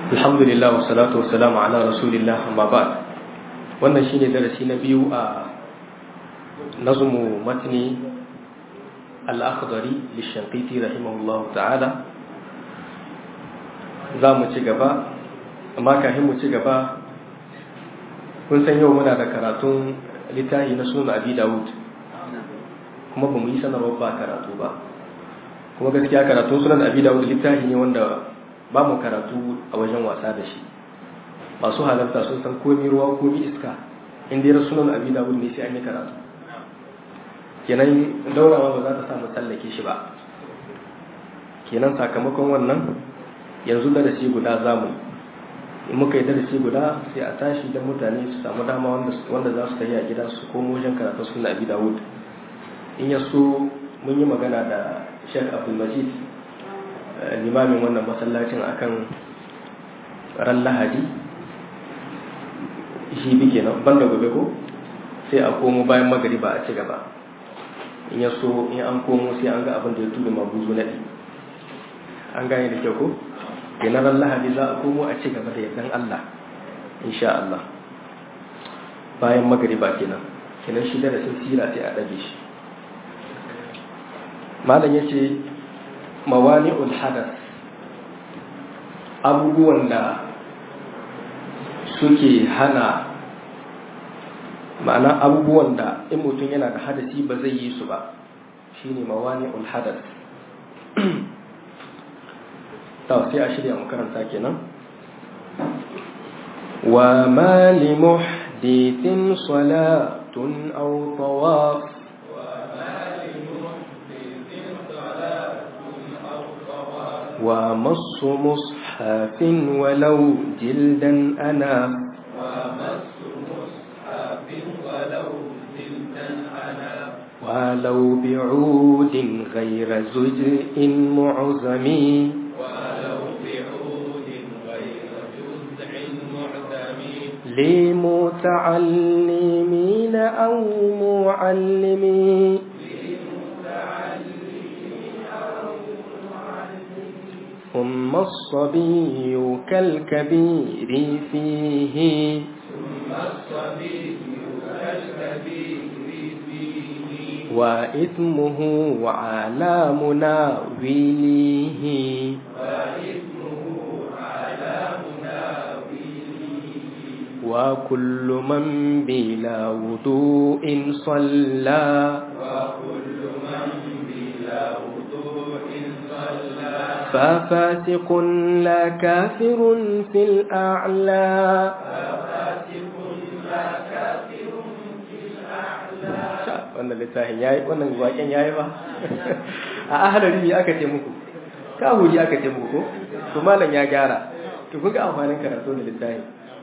alhamdulillah wa salatu wa salamu ala rasulillah amma ba'd wannan shine darasi na biyu a nazmu matni al-akhdari lishanqiti rahimahullah ta'ala za mu ci gaba amma kafin mu ci gaba kun san yau muna da karatun littafi na sunan abi dawud kuma ba mu yi sanarwar ba karatu ba kuma gaskiya karatun sunan abi dawud littafi ne wanda ba mu karatu a wajen wasa da shi masu halarta sun san komi ruwa komi iska in dai sunan abi dawud ne sai an yi karatu kenan daurawa ba za ta samu tsallake shi ba kenan sakamakon wannan yanzu darasi guda zamu in muka yi darasi guda sai a tashi da mutane su samu dama wanda za su tafi a gida su komo wajen karatun sunan abi dawud in ya so mun yi magana da Sheikh Abdulmajid limamin wannan masallacin akan ran Lahadi shi bi kenan banda gobe ko sai a komo bayan magariba a ci gaba in ya so in an komo sai an ga abin da ya tudu mabuzu naɗi an gane da kyau ko kenan ran Lahadi za a komo a ci gaba da yardan Allah insha Allah bayan magariba kenan kenan shi darasin sira sai a ɗage shi malam ya ce mawani'ul hadas abubuwan da suke hana ma'ana abubuwan da in mutum yana da hadasi ba zai yi su ba shine mawani'ul hadas ta sai a shirya makaranta kenan wa ma li muhdithin salatun aw tawaf ومص مصحف ولو جلدا أنا ومص مصحف ولو جلدا أنا ولو بعود غير زجء معزم ولو بعود غير جزع معدم لمتعلمين أو معلمين ثم الصبي كالكبير فيه ثم الصبي كالكبير فيه وإثمه على مناوله وإثمه على مناوله وكل من بلا وضوء صلى وكل من بلا وضوء صلى ففاسق لا كافر في الأعلى ففاسق لا كافر في الأعلى wannan littafin yayi wannan waken yayi ba a ahalari ne aka ce muku kawuri aka ce muku ko to malam ya gyara to kun ga amfanin karatu da littafin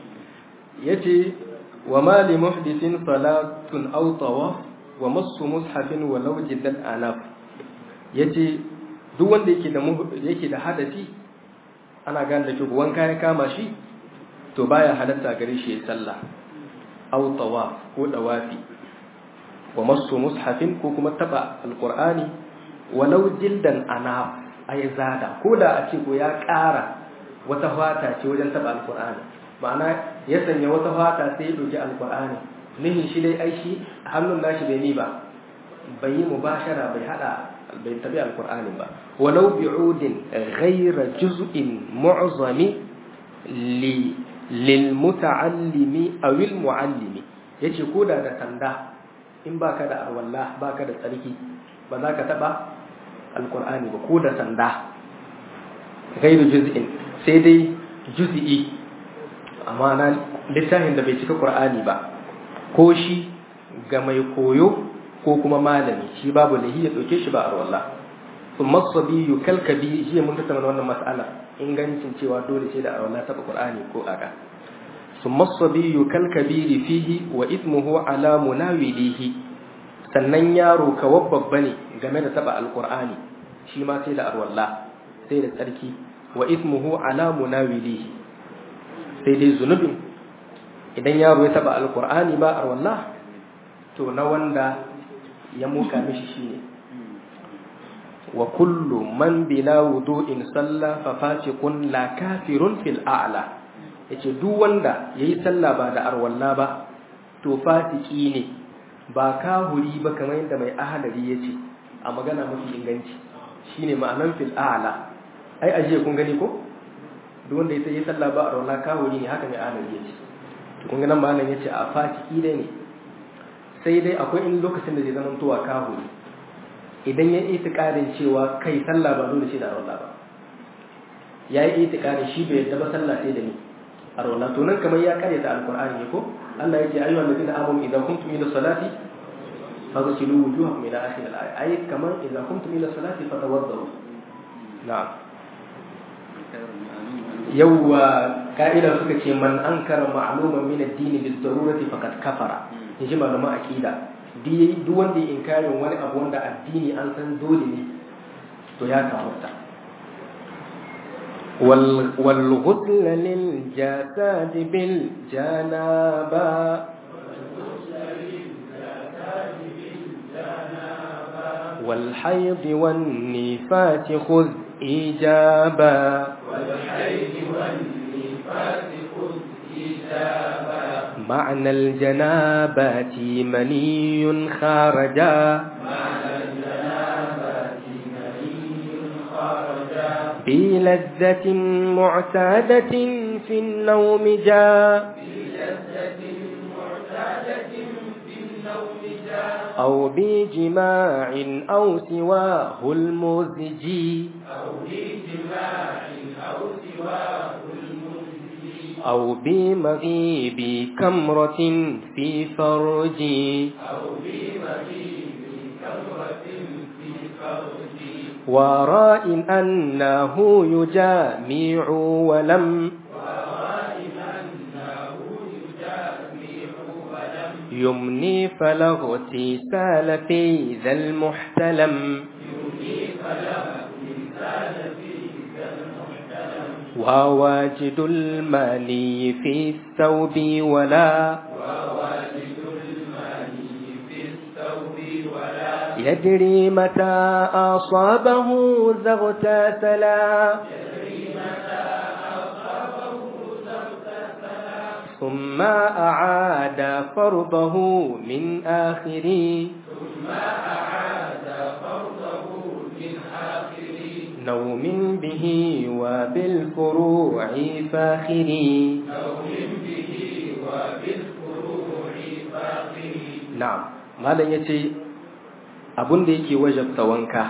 yace wa ma li muhdithin salatun aw tawaf wa massu mushafin wa law jiddan anaf yace duk wanda yake da yake da hadasi ana gane da ke wanka ya kama shi to baya halatta gare shi ya sallah aw tawaf ko dawafi wa masu mushafin ko kuma taba alqur'ani walau jildan ana ay zada ko da a ce ko ya ƙara wata fata ce wajen taba alqur'ani ma'ana ya sanya wata fata sai ya doki alqur'ani nihin shi dai ai shi hannun nashi bai ni ba bai yi mubashara bai hada bai tabi alqur'ani ba walau bi'udin ghayra juz'in mu'zami li lil muta'allimi aw al mu'allimi yace koda da sanda in baka da arwalla baka da tsarki ba za ka taba alqur'ani ba ko da sanda ghayru juz'in sai dai juz'i amma na littafin da bai cika qur'ani ba ko shi ga mai koyo ko kuma malami shi babu lahi ya dauke shi ba arwalla thumma sabiyu kalkabi shi mun tattauna wannan mas'ala ingancin cewa dole sai da arwalla taba qur'ani ko aka thumma sabiyu kalkabiri fihi wa ithmuhu ala munawilihi sannan yaro kawar babba ne game da taba alqur'ani shi ma sai da arwalla sai da tsarki wa ithmuhu ala munawilihi sai dai zunubin idan yaro ya taba alqur'ani ba arwalla to na wanda ya muka mishi shine wa kullu man bila wudu'in salla fa fasiqun la kafirun fil a'la yace duk wanda yayi sallah ba da arwalla ba to fasiki ne ba kahuri ba kamar yadda mai ahalari yace a magana mafi inganci shine ma'anan fil a'la ai ajiye kun gani ko duk wanda yayi sallah ba arwalla kahuri ne haka mai ahalari yace to kun ga nan malam yace a fasiki dai ne sai dai akwai in lokacin da zai zama towa kahuri idan ya yi itikadin cewa kai sallah ba dole shi da arwala ba ya yi itikadin shi bai yadda ba sallah sai da ni arwala to nan kamar ya karyata alqur'ani ne ko Allah ya ce ayyuhal ladina amanu idan kuntum ila salati faghsilu wujuhakum ila akhir al-aya ay kamar idan kuntum ila salati fatawaddu na'am yawwa ka'ida suka ce man ankara ma'luman min ad-din bi darurati faqad kafara yaji malaman akida duk wanda ya inkarin wani abu wanda addini an san dole ne to ya kafarta والغسل للجسد بالجنابة والحيض والنفاس خذ إجابة والحيض والنفاس خذ إجابة معنى الجنابة مني خارجا بلذة معتادة في النوم جاء أو بجماع أو سواه المزجي أو بمغيب كمرة في فرجي وراء أنه يجامع ولم يمني فلا اغتسال في ذا المحتلم وواجد المالي في الثوب ولا يدري متى أصابه ذا اغتسلا ثم أعاد فرضه من آخر نوم به وبالفروع فاخر نعم malam ya ce abin da yake wajabta wanka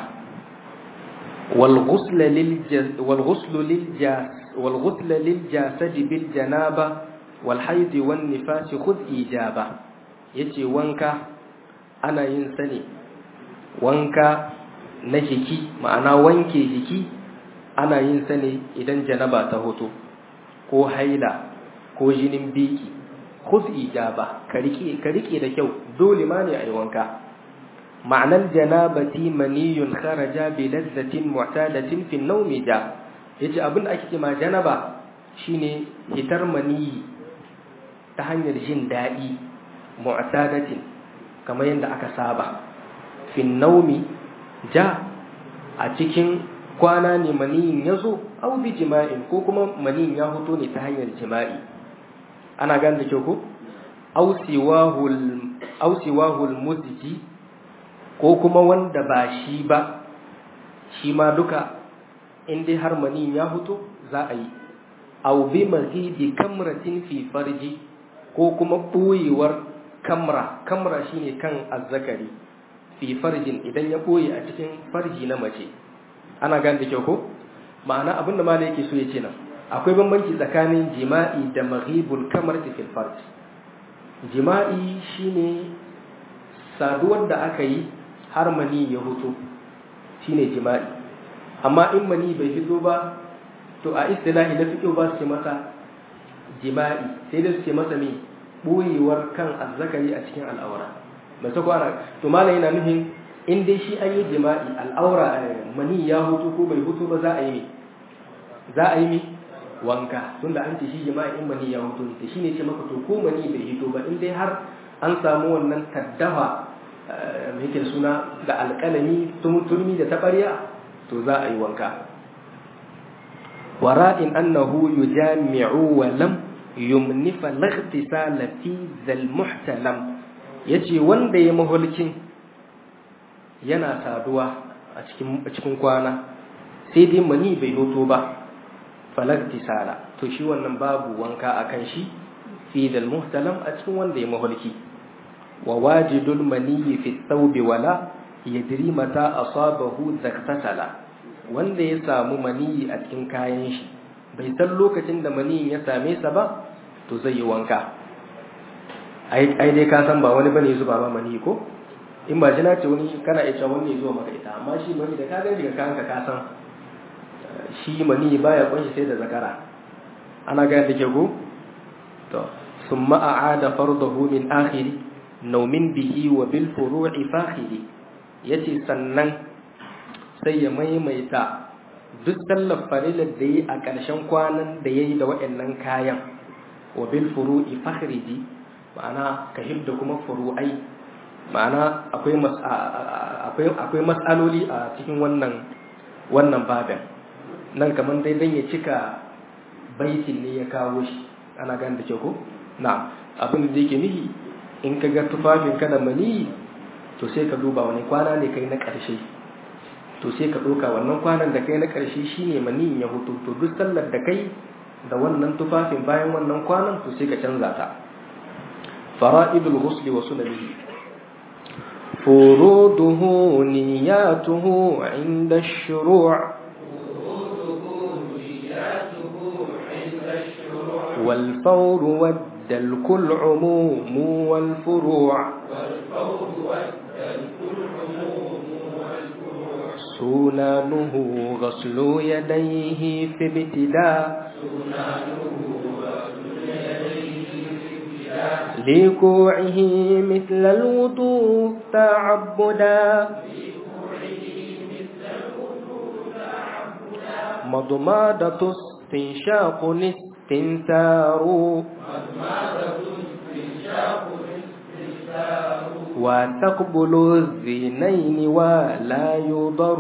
walghusla lil jasadi bil janaba wal haidi wan nifasi khudh ijaba yace wanka ana yin sa ne wanka na jiki ma'ana wanke jiki ana yin sa ne idan janaba ta hoto ko haila ko jinin biki khudh ijaba ka rike ka rike da kyau dole ma ne ayi wanka ma'anar janabati maniyun kharaja bi lazzatin mu'tadatin fi an-nawmi ja yace abin da ake cewa janaba shine hitar maniyi ta hanyar jin dadi mu'tadatin kamar yadda aka saba fi an-nawmi ja a cikin kwana ne maniyin yazo au bi jima'in ko kuma maniyin ya fito ne ta hanyar jima'i ana gane da kyau ko ausiwahul muziki ko kuma wanda ba shi ba shi ma duka inda har mani ya hutu za a yi au bi mazidi kamratin fi farji ko kuma ɓoyewar kamra kamra shine kan azzakari fi farjin idan ya ɓoye a cikin farji na mace ana gane da kyau ko ma'ana abinda ma yake so ya ce nan akwai bambanci tsakanin jima'i da maghibul kamar fil farj jima'i shine saduwar da aka yi har mani ya hutu shine jima'i amma in mani bai fito ba to a istilahi na fiqh ba su ce masa jima'i sai da su ce masa me boyewar kan azzakari a cikin al'aura mai sako ana to malam yana nufin in dai shi an yi jima'i al'aura mani ya hutu ko bai hutu ba za a yi za a yi mi wanka tunda an ce shi jima'i in mani ya hutu ne shine ce maka to ko mani bai hito ba in dai har an samu wannan kaddafa mai yake suna da alƙalami turmi da taɓarya to za a yi wanka wara'in annahu yujami'u wa lam yumnifa laghtisala fi zal muhtalam yace wanda ya mahulkin yana saduwa a cikin a cikin kwana sai dai mani bai hoto ba falagtisala to shi wannan babu wanka akan shi fi dal muhtalam a cikin wanda ya mahulki wa wajidul maniyyi fi thawbi wala yadri mata asabahu zaktasala wanda ya samu maniyi a cikin kayan shi bai san lokacin da maniyin ya same sa ba to zai yi wanka ai dai ka san ba wani bane zuba ba maniyi ko in ba jina ce wani kana iya cewa wani zuwa maka ita amma shi mani da ka gani daga kanka ka san shi maniyi baya kunshi sai da zakara ana ga da ke ko to summa a'ada fardahu min akhiri naumin bihi wa bil furu'i fakhiri yace sannan sai ya maimaita duk sallar farilar da yi a ƙarshen kwanan da ya yi da waɗannan kayan wa bil furu'i fakhriji ma'ana ka hibda kuma furu'ai ma'ana akwai akwai matsaloli a cikin wannan wannan babin nan kamar dai dan ya cika baitin ne ya kawo shi ana gane da ke ko na abin da yake nihi in ka ga tufafin ka da mani to sai ka duba wani kwana ne kai na ƙarshe to sai ka ɗauka wannan kwanan da kai na ƙarshe shine mani ya hutu to duk sallar da kai da wannan tufafin bayan wannan kwanan to sai ka canza ta fara'idul ghusli wa sunanihi فروضه نياته عند الشروع والفور والدلك العموم والفروع سنانه غسل يديه في ابتداء لكوعه مثل الوضوء تعبدا مضمادة استنشاق استنثار وتقبل الذنين ولا يضر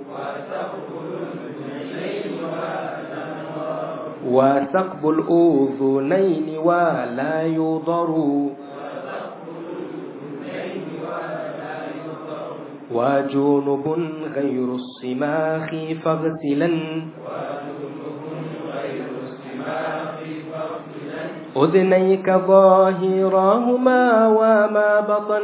وثقب الأذنين ولا يضر وجنب غير الصماخ فاغسلا أذنيك ظاهراهما وما بطن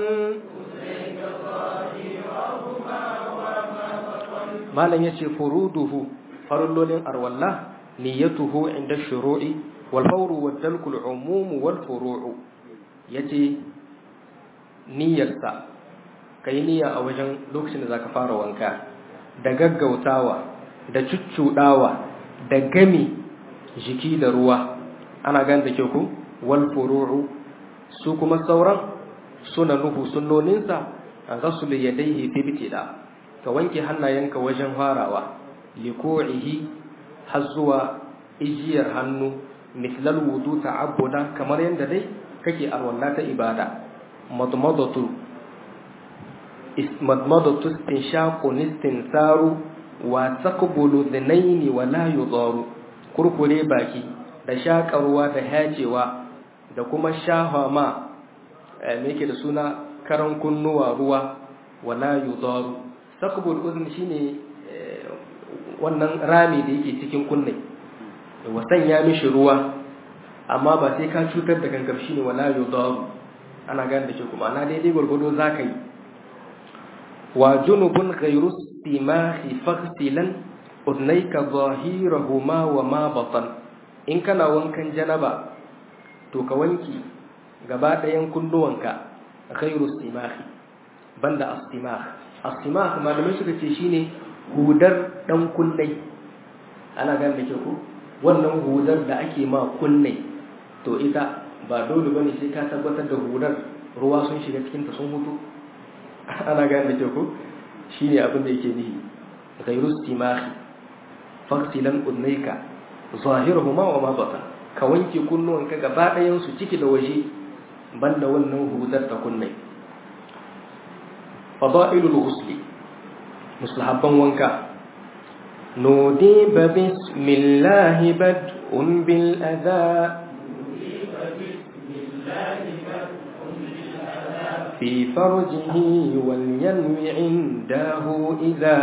ما لن يشي فروده فرلول أرولله نيته عند الشروع والفور والدلك العموم والفروع يجي نيرسا kai niyya a wajen lokacin da zaka fara wanka da gaggautawa da cuccudawa da gami jiki da ruwa ana gan da ke ku wal furu'u su kuma sauran suna nuhu sunnoninsa a rasul yadayhi fi bitida ka wanke hannayenka wajen farawa liku'ihi har zuwa ijiyar hannu mislal wudu ta'abbuda kamar yadda dai kake arwalla ta ibada madmadatu madmadatu istinshaqu istinsaru wa taqbulu dhinaini wa la yudaru kurkure baki da shakarwa da hajewa da kuma shafa ma me yake da suna karan kunnuwa ruwa wala yudaru taqbul udhn shine wannan rami da yake cikin kunne wasan ya mishi ruwa amma ba sai ka cutar da gangar shine wala yudaru ana gane da ke kuma ana daidai gwargwado za ka yi wa junubun ghayru istimahi faghsilan udnayka zahirahuma wa ma batan in kana wankan janaba to ka wanki gaba ɗayan kunnuwanka ghayru istimahi banda astimah astimah malamai suka ce shine hudar dan kunnai ana gane da ke ku wannan hudar da ake ma kunnai to ita ba dole bane sai ka tabbatar da hudar ruwa sun shiga cikin ta sun hutu ana gane da ke ku shine abin da yake nihi ghayru istimahi faqtilan udnayka zahiruhuma wa ma batan ka wanke kunnuwanka gaba ɗayan su ciki da waje banda wannan hudar ta kunnai fada'ilul ghusli mustahabban wanka نوديب بسم الله بدء بالأذى في فرجه ولينوي عنده إذا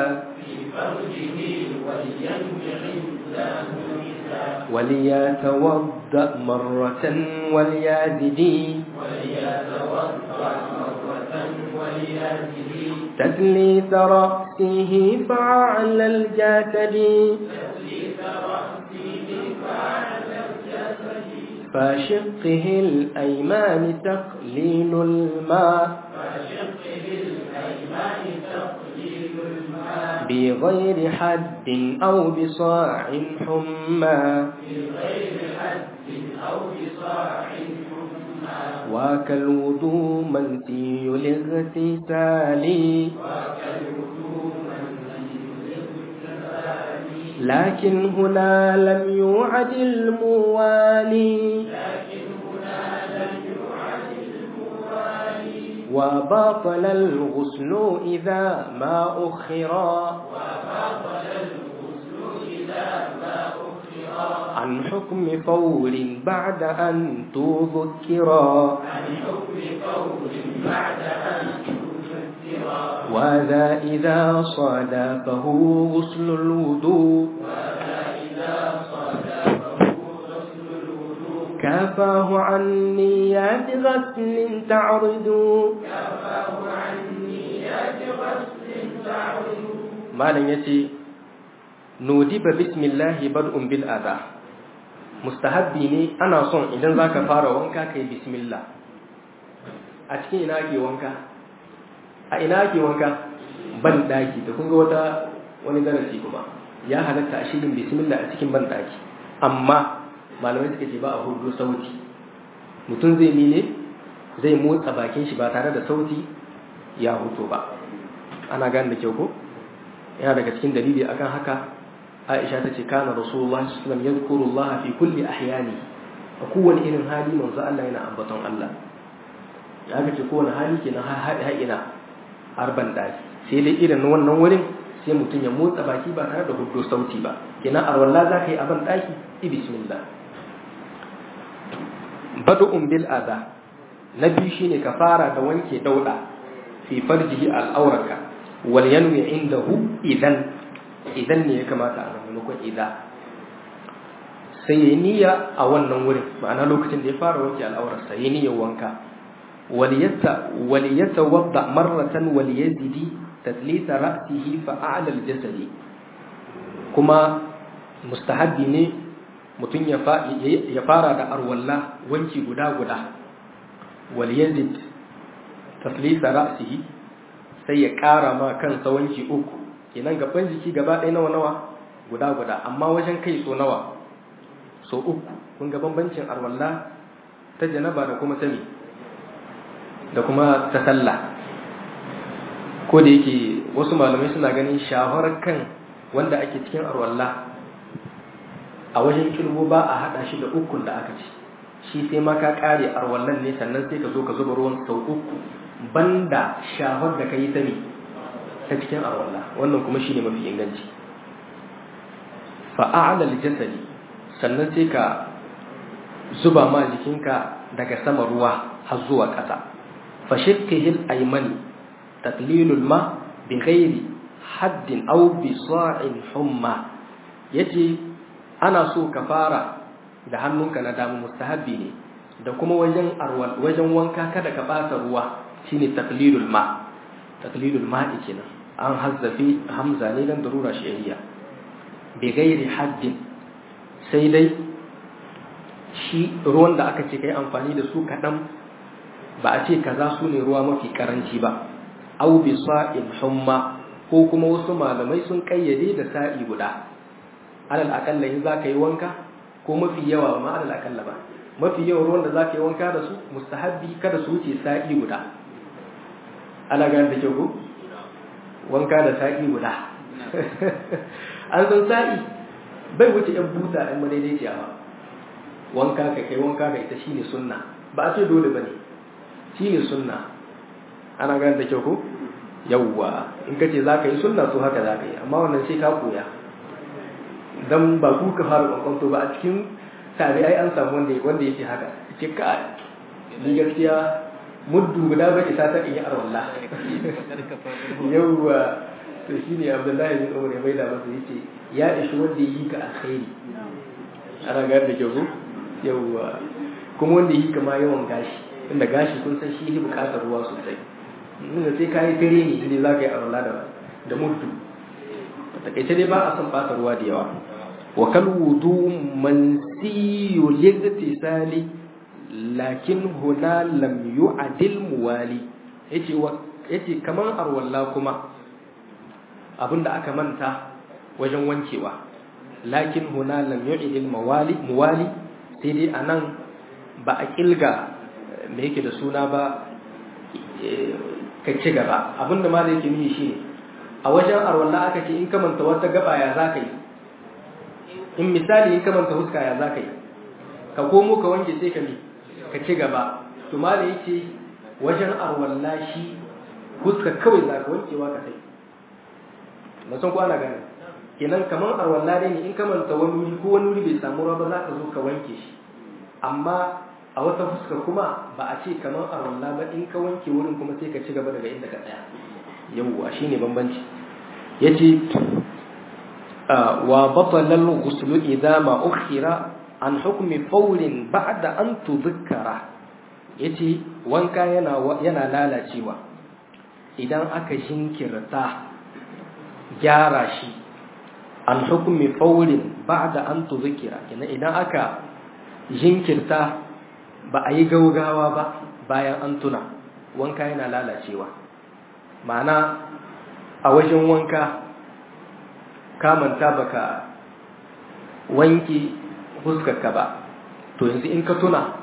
وليتوضأ مرة وليزدي تدليس رأسه فعلى الجسد فشقه الأيمان تقليل الماء بغير حد أو بصاع حمى وكالوضوء منسي الاغتسال لكن هنا لم يوعد الموالي وباطل الغسل إذا ما أخرا عن حكم فور بعد أن تذكرا وذا إذا صادفه غسل الوضوء كافاه عن نيات غسل تعرض malam ya ce nudiba bismillahi bar'un bil adha mustahabbi ne ana son idan zaka fara wanka kai bismillah a cikin ina ake wanka a ina ake wanka ban daki da kun ga wata wani darasi kuma ya halatta a shirin bismillah a cikin ban daki amma malamai suka ce ba a hudu sauti mutum zai mine zai motsa bakin shi ba tare da sauti ya huto ba ana gane da kyau ko yana daga cikin dalili akan haka Aisha ta ce kana Rasulullah sallallahu alaihi wasallam yadhkuru Allah fi kulli ahyani a kowane irin hali manzo Allah yana ambaton Allah ya ga ce kowane hali kenan har haɗe haɗina arban daki sai dai irin wannan wurin sai mutum ya motsa baki ba tare da hudu sauti ba kenan arwalla za ka yi aban daki i bismillah badu'un bil adha na biyu shine ka fara da wanke dauda fi farjihi al'auraka wal yanwi indahu idan idan ne ya kamata a nan maimakon idan sai ya niyya a wannan wurin ma'ana lokacin da ya fara wanke al'aurarsa ya niyyar wanka waliyata wadda marratan waliyazidi taslita ra'sihi fa a'la al-jasadi kuma mustahabbi ne mutum ya fara da arwalla wanki guda guda waliyazid taslita ra'sihi sai ya ƙara ma kansa wanki uku kenan gaban jiki gaba ɗaya nawa nawa guda guda amma wajen kai so nawa so uku kun ga bambancin arwalla ta janaba da kuma sami da kuma ta sallah ko da yake wasu malamai suna ganin shawarar kan wanda ake cikin arwalla a wajen kirgo ba a hada shi da ukun da aka ci shi sai ma ka kare arwallan ne sannan sai ka zo ka zuba ruwan sau uku banda shahar da ka yi sani ta cikin arwalla wannan kuma shine mafi inganci fa'ala jasadi sannan sai ka zuba ma jikinka daga sama ruwa har zuwa ƙasa fashikihil aymani taklilul ma bi ghairi haddin aw bi sa'in humma yace ana so ka fara da hannunka na damu mustahabbi ne da kuma wajen arwal wajen wanka kada ka bata ruwa shine taklilul ma taklilul ma kenan an hazzafi hamza ne dan darura shi'iyya bi ghairi haddin sai dai shi ruwan da aka ce kai amfani da su kaɗan ba a ce kaza su ne ruwa mafi karanci ba au bi sa'in humma ko kuma wasu malamai sun kayyade da sa'i guda alal akalla in za ka yi wanka ko mafi yawa ma alal akalla ba mafi yawan ruwan da za ka yi wanka da su mustahabbi kada su wuce sa'i guda ana gane da kyau ko wanka da sa'i guda an san sa'i bai wuce yan buta ɗan madaidaiciya ba wanka ka kai wanka ka ita shine sunna ba a ce dole ba ne shine sunna ana gane da kyau ko yawwa in ka ce za ka yi sunna so haka za ka yi amma wannan sai ka koya dan ba ku ka fara kwankwanto ba a cikin tabi'ai an samu wanda wanda yake haka ce ka ni gaskiya muddu guda ba isa ta iya arwalla yawwa to shine Abdullahi bin Umar mai da masa yace ya ishi wanda yi ka alkhairi ana ga da kyau yawwa kuma wanda yi kama yawan gashi inda gashi kun san shi bukatar ruwa sosai inda sai ka yi tare ne inda za ka yi arwalla da da muddu takaice dai ba a son ɓata ruwa da yawa wa kal wudu mansiyu ligtisali lakin huna lam yu'adil muwali yace wa yace kaman arwalla kuma abinda aka manta wajen wankewa lakin huna lam yu'adil muwali muwali sai dai anan ba a kilga me yake da suna ba ka ci gaba abinda ma da yake nuni shine a wajen arwalla aka ce in ka manta wata gaba ya za ka yi in misali in ka manta huska ya za ka yi ka komo ka wanke sai ka mi ka ci gaba to mala yace wajen arwalla shi huska kawai za ka wankewa ka sai na san ko ana gane kenan kamar arwalla ne in ka manta wani wuri ko wani wuri bai samu ruwa ba za ka zo ka wanke shi amma a wata fuska kuma ba a ce kamar arwalla ba in ka wanke wurin kuma sai ka ci gaba daga inda ka tsaya yawwa shine bambanci yace wa batala al-ghusl idha ma ukhira an hukmi fawlin ba'da an tudhakkara yace wanka yana yana lalacewa idan aka jinkirta gyara shi an hukmi fawlin ba'da an tudhakkara kina idan aka jinkirta ba a yi gaugawa ba bayan an tuna wanka yana lalacewa ma'ana a wajen wanka kamanta baka wanki huskarka ba to yanzu in ka tuna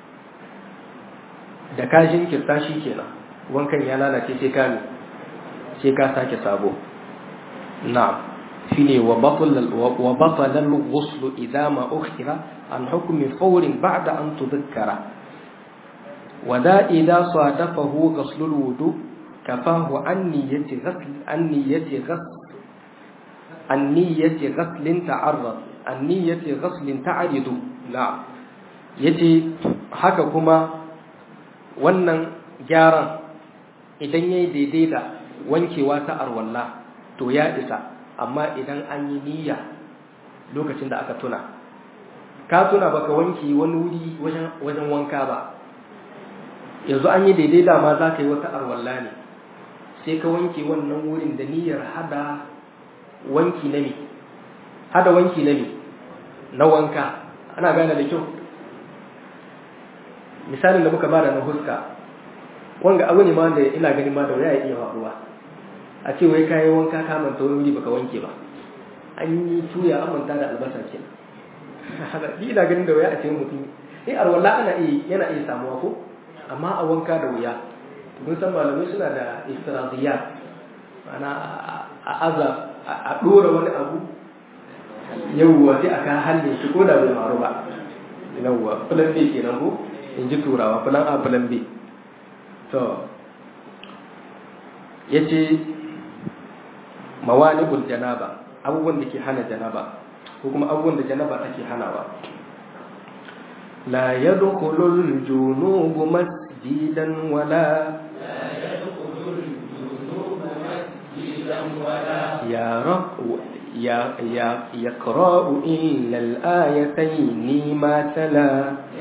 da ka jinkirta shi kenan wankan ya lalace sai ka sai ka sake sabo na'am shine wa batala wa batala al-ghusl idha ma ukhira an hukmi fawrin ba'da an tudhakkara وذا إذا صادفه غسل الوضوء كفاه عن نية غسل عن نية غسل عن نية غسل تعرض عن نية غسل تعرض نعم yace haka kuma wannan gyaran idan yayi daidai da wankewa ta arwalla to ya isa amma idan an yi niyya lokacin da aka tuna ka tuna baka wanke wani wuri wajen wajen wanka ba yanzu an yi daidai da ma za ka yi wata arwalla ne sai ka wanke wannan wurin da niyyar hada wanki na me hada wanki na me na wanka ana gane da kyau misalin da muka bada na huska wanga abu ne ma da ina ganin ma da waya iya faruwa a ce wai kayi wanka ka manta wani wuri baka wanke ba an yi tuya an manta da albasa ke ni ina ganin da waya a ce mutum eh arwalla ana iya yana iya samuwa ko amma a wanka da wuya mun san malamai suna da istiraziyya ana a aza a dora wani abu yawwa sai aka halle shi ko da bai maru ba yawwa plan B kenan ko in ji turawa plan A plan B to yace mawani'ul janaba abubuwan da ke hana janaba ko kuma abubuwan da janaba take hanawa la yadkhulul junubu مسجدا ولا يا رب يا يا يقرأ إلا الآيتين ما تلا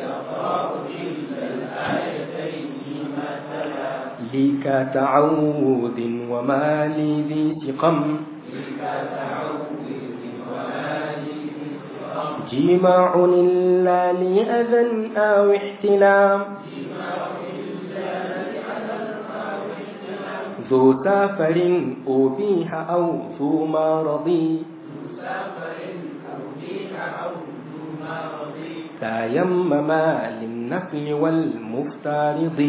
لك تعوذ وما لي ذي سقم جماع إلا لأذى أو احتلام ذو سافر أبيح أو ذو مرض تيمم للنفل والمفترض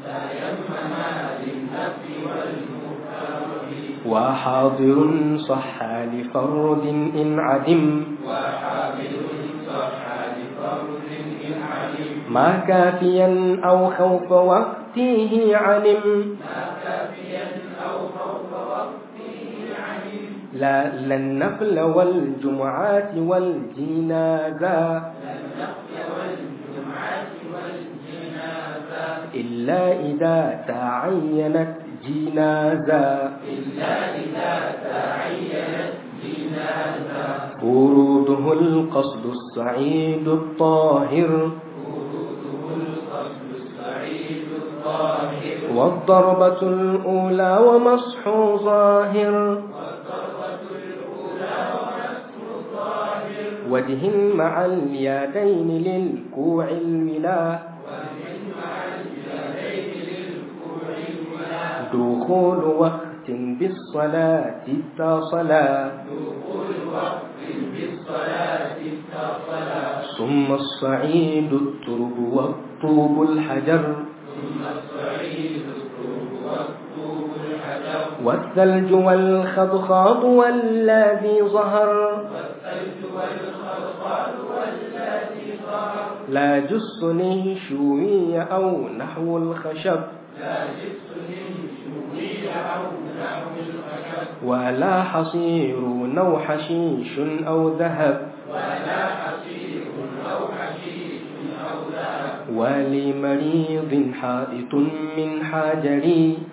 وحاضر صح لفرد إن عدم ما كافيا أو خوف وقته علم لا لا النفل والجمعات والجنازة إلا إذا تعينت جنازة إلا إذا تعينت جنازة فروضه القصد السعيد الطاهر وروده القصد السعيد الطاهر والضربة الأولى ومسح ظاهر والضربة الأولى ومسح الظاهر وجه مع اليدين للكوع الولا ومن مع اليدين للكوع الولا دخول وقت بالصلاة اتصلا دخول وقت بالصلاة اتصلا ثم الصعيد الترب والطوب الحجر ثم الصعيد الطوب والطوب الحجر والثلج والخضخاض والذي ظهر والثلج والخلقال والذي ظهر لا جسن شوي أو نحو الخشب لا جسم شوي أو نحو الخشب ولا حصير أو حشيش أو ذهب ولا حصير أو حشيش أو ذهب ولمريض حائط من حجر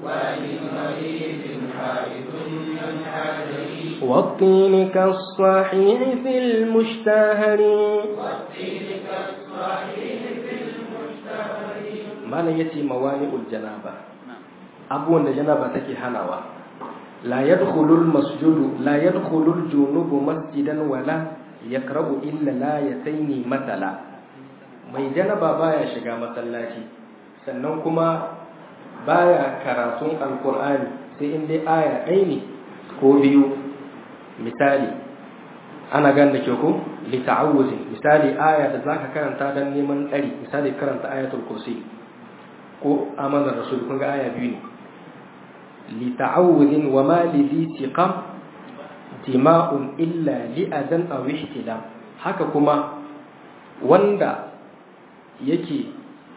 ولمريض حائط من حجر والطين كالصحيح في المشتهر والطين كالصحيح في المشتهر malam yace mawani'ul janaba abubuwan da janaba take hanawa la yadkhulul masjudu la yadkhulul junubu masjidan wala yakrabu illa la yataini matala mai janaba baya shiga masallaci sannan kuma baya karatun alqur'ani sai in dai aya ɗaya ne ko biyu misali ana gan da ke ko li ta'awuzin misali aya da zaka karanta dan neman tsari misali karanta ayatul kursi ko amanar rasul kun ga aya biyu ne li ta'awudin wa ma li dhi siqam dima'un illa li adan aw ihtilam haka kuma wanda yake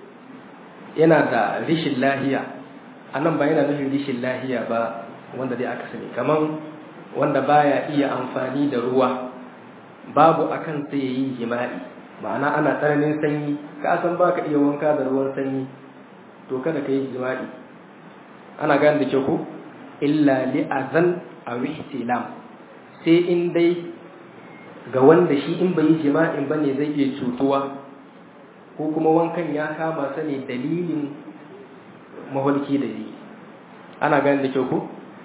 yana da rishin lahiya anan ba yana nufin rishin lahiya ba wanda dai aka sani kaman wanda baya iya amfani da ruwa babu akan sai yayi jima'i ma'ana ana tsananin sanyi ka san baka iya wanka da ruwan sanyi to kada ka yi jima'i ana gane da ke ku illa li'azan a ihtilam sai in dai ga wanda shi in bai yi jima'in ba ne zai iya cutuwa ko kuma wankan ya kama sa ne dalilin maholki da yi ana gane da ke ku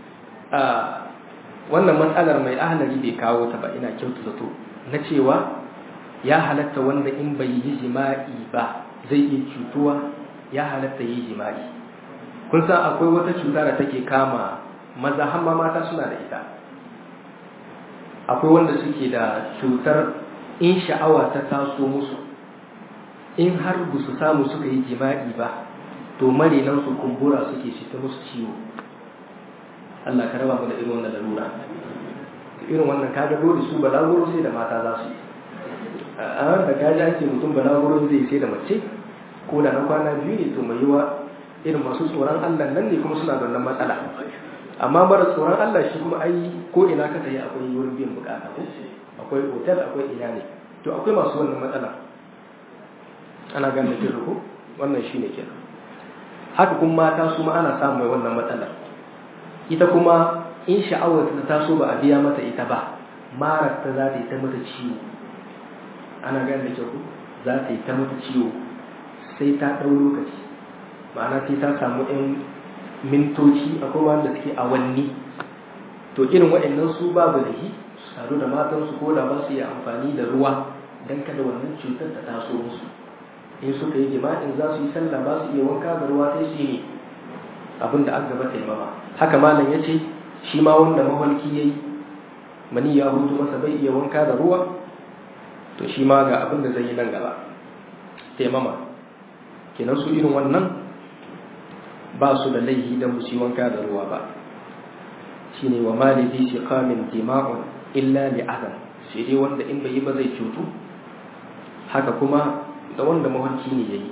wannan matsalar mai ahalari bai kawo ta ba ina kyautu zato na cewa ya halatta wanda in bai yi jima'i ba zai iya cutuwa ya halatta yi jima'i kun san akwai wata cuta da take kama maza hamma mata suna da ita akwai wanda suke da cutar in sha'awa ta taso musu in har ba su samu suka yi jima'i ba to marinan su kumbura suke shi ta musu ciwo Allah ka raba mu da irin wannan larura irin wannan kaga dole su balaguro sai da mata za su yi a da kaji ake mutum balaguro zai sai da mace ko da na kwana biyu ne to mai yiwa irin masu tsoron Allah nan ne kuma suna da wannan matsala amma mara tsoron Allah shi kuma ai ko ina ka tayi akwai wurin biyan bukata ko akwai hotel akwai ina ne to akwai masu wannan matsala ana gane da ko wannan shine kenan haka kuma mata su ma ana samun mai wannan matsala ita kuma in sha'awar ta taso ba a biya mata ita ba marar ta za ta yi ta mata ciwo ana gane da ko za ta yi ta mata ciwo sai ta ɗau lokaci ma'ana sai ta samu 'yan mintoci akwai wanda suke awanni to irin waɗannan su babu da shi su taru da matansu ko da ba su yi amfani da ruwa don kada wannan cutar ta taso musu in suka yi jima'in za su yi sallah ba su iya wanka da ruwa sai su yi abin da an gaba taimama haka malam ya ce shi ma wanda mafarki ya yi mani ya hutu masa bai iya wanka da ruwa to shi ma ga abin da zai yi nan gaba taimama kenan su irin wannan ba su da laihi da musu wanka da ruwa ba shi ne wa malidi shi kamin dima'un illa li'azan sai dai wanda in bai yi ba zai cutu haka kuma da wanda mawarki ne ya yi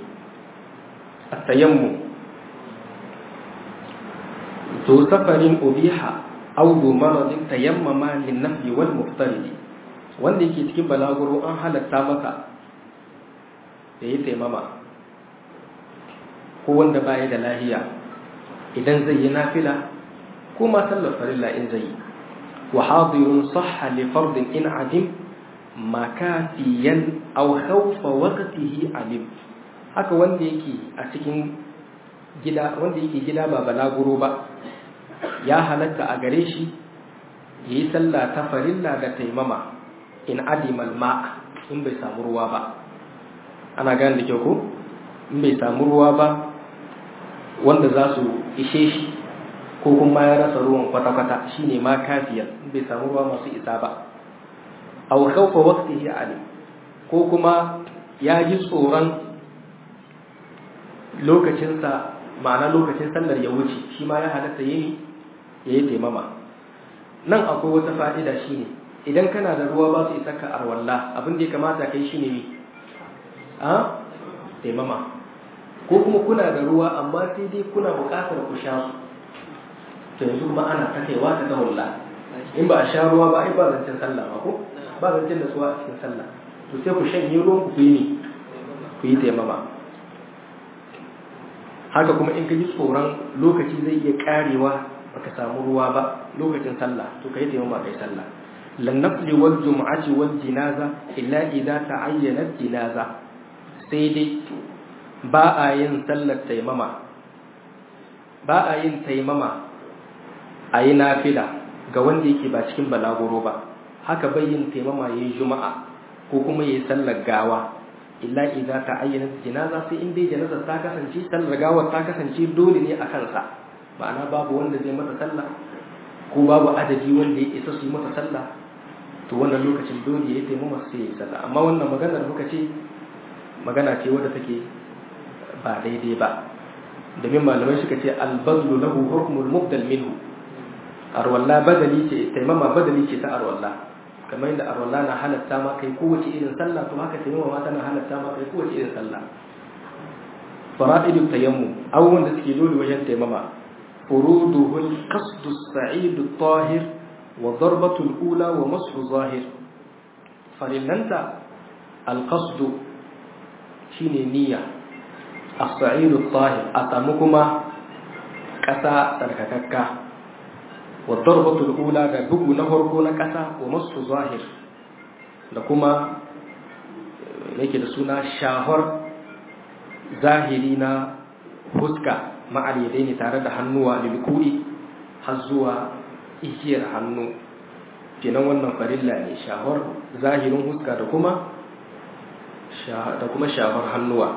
a tayammu to safarin ubiha aw du maradin tayammama lin nafli wal muftaridi wanda yake cikin balaguro an halatta masa da yi taimama ko wanda baya da lahiya idan zai yi nafila ko ma sallar farilla in zai yi wa hadirun sahha li fardin in adim makafiyan aw khawfa waqtihi alim haka wanda yake a cikin gida wanda yake gida ba balaguro ba ya halatta a gare shi yayi sallah ta farilla da taimama in adimal ma in bai samu ruwa ba ana gane da kyau ko in bai samu ruwa ba wanda za su ishe shi ko kuma ya rasa ruwan kwata-kwata shine ma kafiyar in bai samu ruwa masu isa ba aw khawfa waqtihi alim ko kuma ya ji tsoron lokacinsa ma'ana lokacin sallar ya wuce shi ma ya halatta yayi yayi taimama nan akwai wata fa'ida shine idan kana da ruwa ba su isa ka arwalla abin da ya kamata kai shine ne a taimama ko kuma kuna da ruwa amma sai dai kuna buƙatar ku sha su to yanzu kuma ana ta kaiwa ta tahulla in ba a sha ruwa ba ai ba zancen sallah ba ko ba zancen da suwa a cikin sallah to sai ku shanye ruwan ku yi ne ku yi taimama haka kuma in ka ji tsoron lokaci zai iya karewa baka samu ruwa ba lokacin sallah to kai taimama kai sallah lan nafli wal jumu'ati wal jinaza illa idza ta'ayyanat jinaza sai dai ba a yin sallar taimama ba a yin taimama a yi nafila ga wanda yake ba cikin balaguro ba haka bai yin taimama yayin juma'a ko kuma yayin sallar gawa illa idza ta'ayyana jinaza sai in dai janazar ta kasance sallar gawar ta kasance dole ne a kansa ma'ana babu wanda zai mata sallah ko babu adadi wanda ya isa su yi mata sallah to wannan lokacin dole ya taimama sai ya yi sallah amma wannan maganar muka ce magana ce wadda take ba daidai ba domin malamai suka ce albazlu lahu hukmul mubdal minhu arwalla badali ce taimama badali ce ta arwalla kamar yadda arwalla na halatta ma kai kowace irin sallah to haka taimama ma tana halatta ma kai kowace irin sallah fara'idu tayammum abubuwan da suke dole wajen taimama furuduhu al-qasdu as-sa'id at-tahir wa darbatu al-ula wa mashu zahir farillanta al-qasdu shine niyya as-sa'idu at-tahir a samu kuma ƙasa tsarkakakka wa darbatul ula da bugu na farko na ƙasa wa masu zahir da kuma yake da suna shahar zahiri na huska ma'alidai ne tare da hannuwa lilkuri har zuwa igiyar hannu kenan wannan farilla ne shahar zahirin huska da kuma da kuma shahar hannuwa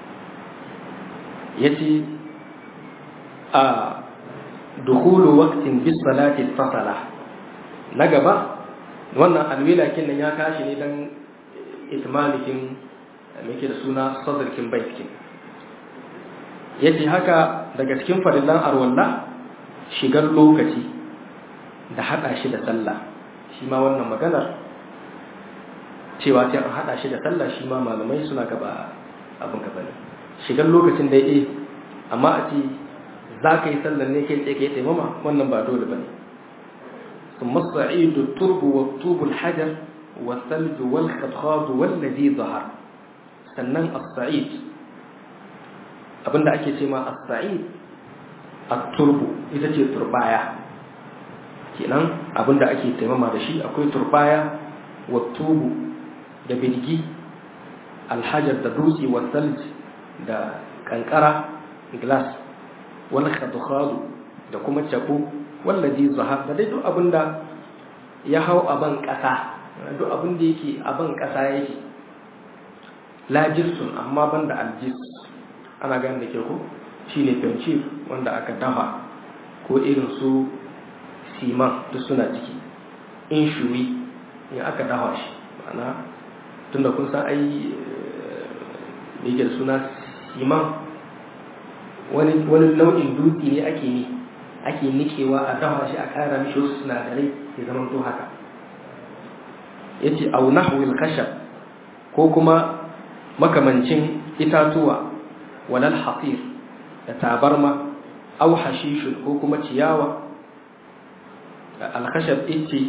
yace a dukulu waqtin bis salati fasala na gaba wannan alwila kin nan ya tashi ne dan itmalikin yake da suna sadrkin baitkin yace haka daga cikin farillan arwalla shigar lokaci da hada shi da sallah shi ma wannan maganar cewa sai an hada shi da sallah shi ma malamai suna gaba abin gaba ne shigar lokacin da eh amma a ce za ka yi sallar ne kai tsaye ka yi taimama wannan ba dole ba ne ثم الصعيد الترب والطوب الحجر والثلج والخضخاض والذي ظهر sannan as-sa'id abinda ake ce ma as-sa'id at-turbu ita ce turbaya kenan abinda ake taimama da shi akwai turbaya wa tubu da birgi alhajar da dutse wa salj da kankara glass wal khadkhadu da kuma cabo wallazi zahar da dai duk abinda ya hau a ban kasa duk abinda yake a ban kasa yake la jirsun amma banda aljis ana gane da ke ko shine fenci wanda aka dafa ko irin su siman duk suna ciki in shuri in aka dafa shi ma'ana tunda kun san ai yake da suna siman wani wani nau'in dutse ne ake ni ake nikewa a dafa shi a kara mishi wasu sinadarai ya zama to haka yace au nahwil khashab ko kuma makamancin itatuwa walal hasir da tabarma au hashishun ko kuma ciyawa alkhashab ice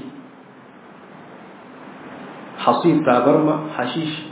hasir tabarma hashish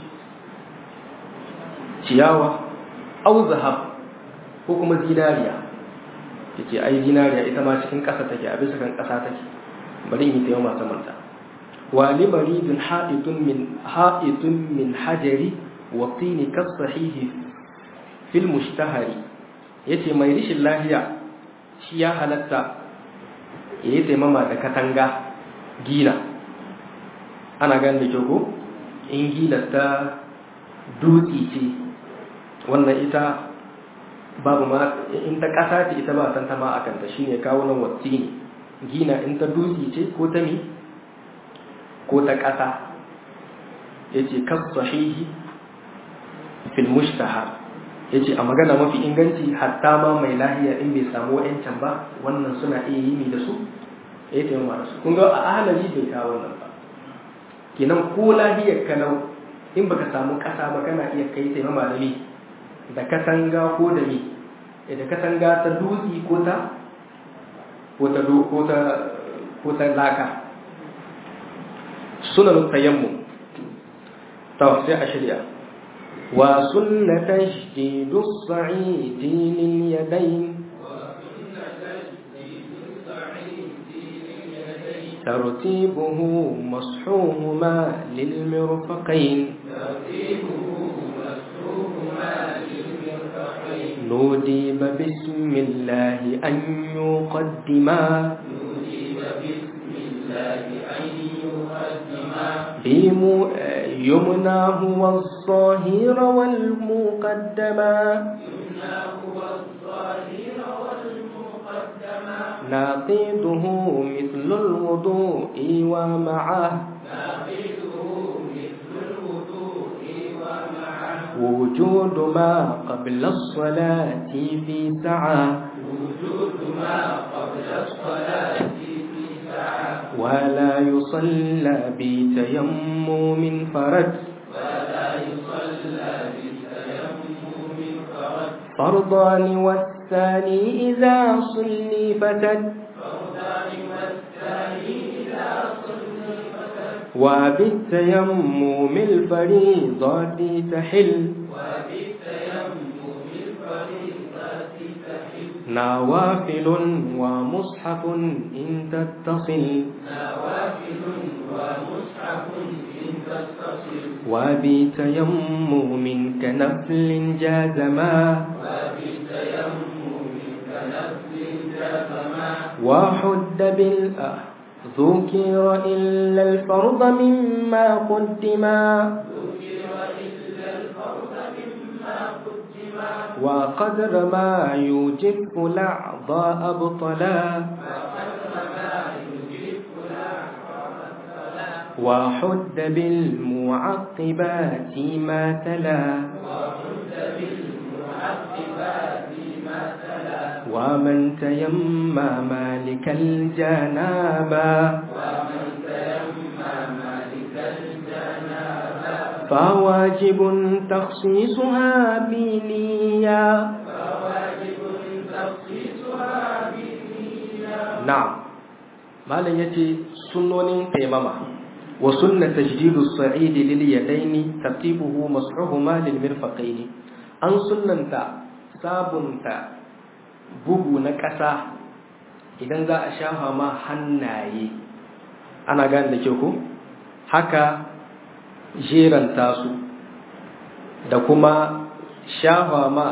ciyawa au zahab ko kuma zinariya yace ai zinariya ita ma cikin ƙasa take a bisa kan ƙasa take bari in yi tayo masu manta wa li maridun ha'itun min ha'itun min hajari wa tini kas sahihi fil mushtahari yace mai rishin lahiya shi ya halatta yayi taimama da katanga gila ana ganin da ko in gila ta dutse ce wannan ita babu ma in ta ƙasa ce ita ba tantama a kanta shine kawo nan wacce ne gina in ta dutse ce ko ta mi ko ta ƙasa yace kas sahihi fil mushtahar yace a magana mafi inganci hatta ma mai lahiya in bai samu wa'ancan ba wannan suna iya yi da su yayi taimama da su kun ga a ahalari bai kawo wannan ba kenan ko lahiyar kalau in baka samu ƙasa ba kana iya kai taimama da mi da katanga ko da mi da katanga ta dutse ko ta ko ta ko ta ko ta laka sunan tayammu ta sai a shirya wa sunnata tajdidu as-sa'idi lil yadayn ترتيبه مصحوهما للمرفقين نوديب بسم الله أن يقدما بيم يمناه والظاهر والمقدما ناقيده مثل الوضوء ومعه وجود ما قبل الصلاة في سعة وجود ما قبل الصلاة في سعة ولا يصلى بتيمم فرد ولا يصلى بتيمم فرد فرضان والثاني إذا صلي فتد فرضان والثاني إذا صلي فتد وبالتيمم الفريضة تحل وبالتيمم الفريضة تحل نوافل ومصحف إن تتصل نوافل ومصحف إن تتصل وبتيمم كنفل جازما وبالتيمم كنفل جازما وحد بالأه ذكر إلا الفرض مما قدما ذكر إلا الفرض مما قدما وقدر ما يوجب الأعضاء أبطلا وقدر ما يجب الأعراض الصلاة وحد بالمعقبات ما تلا وحد بالمعقبات ما تلا ومن تيمم مالك الجنابا ومن تيمم مالك الجنابة فواجب تخصيصها بنية فواجب تخصيصها بالنية نعم malam yace sunnonin taimama wa sunna tajdidu as-sa'id lil yadaini tartibuhu mas'uhuma lil mirfaqain an sunnanta sabunta bugu na ƙasa idan za a shafa ma hannaye ana gane da kyau ko haka jeranta su da kuma shafa ma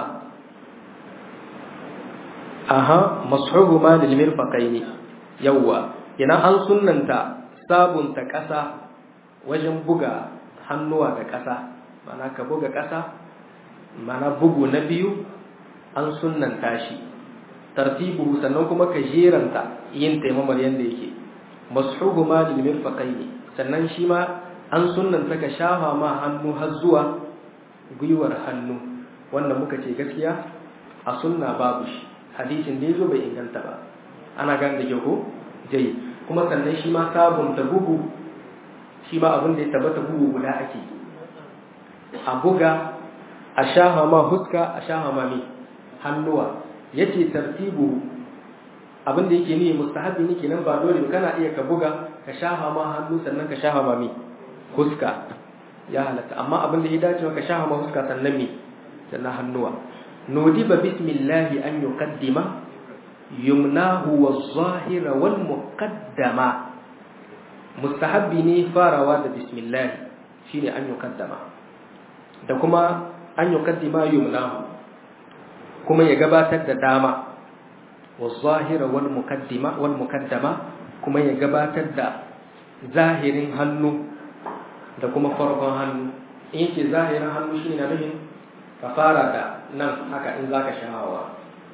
aha mas'uhuma lil mirfaqain yawwa ina an sunnanta sabunta ƙasa wajen buga hannuwa da ƙasa mana ka buga ƙasa mana bugu na biyu an sunnanta shi tartibu sannan kuma ka jeranta yin taimamar yadda yake mashuhu ma lil mirfaqaini sannan shi ma an sunnanta ka shafa ma hannu har zuwa gwiwar hannu wanda muka ce gaskiya a sunna babu shi hadisin da yazo bai inganta ba ana gane da ko jayi kuma sannan shi ma sabunta bugu shi ma abin da ya tabbata bugu guda ake a buga a shaha ma huska a shaha ma mi hannuwa yace tartibu abin da yake ni mustahabi ne kenan ba dole kana iya ka buga ka shafa ma hannu sannan ka shafa ma mi huska ya halatta amma abin da ya dace ka shafa ma huska sannan mi sannan hannuwa nudiba bismillahi an yuqaddima yumnahu waz-zahira wal muqaddama mustahabbi ne farawa da bismillah shine an yuqaddama da kuma an yuqaddima yumnahu kuma ya gabatar da dama waz-zahira wal muqaddima wal muqaddama kuma ya gabatar da zahirin hannu da kuma farkon hannu in yake zahirin hannu shine na nufin ka fara da nan haka in zaka shahawa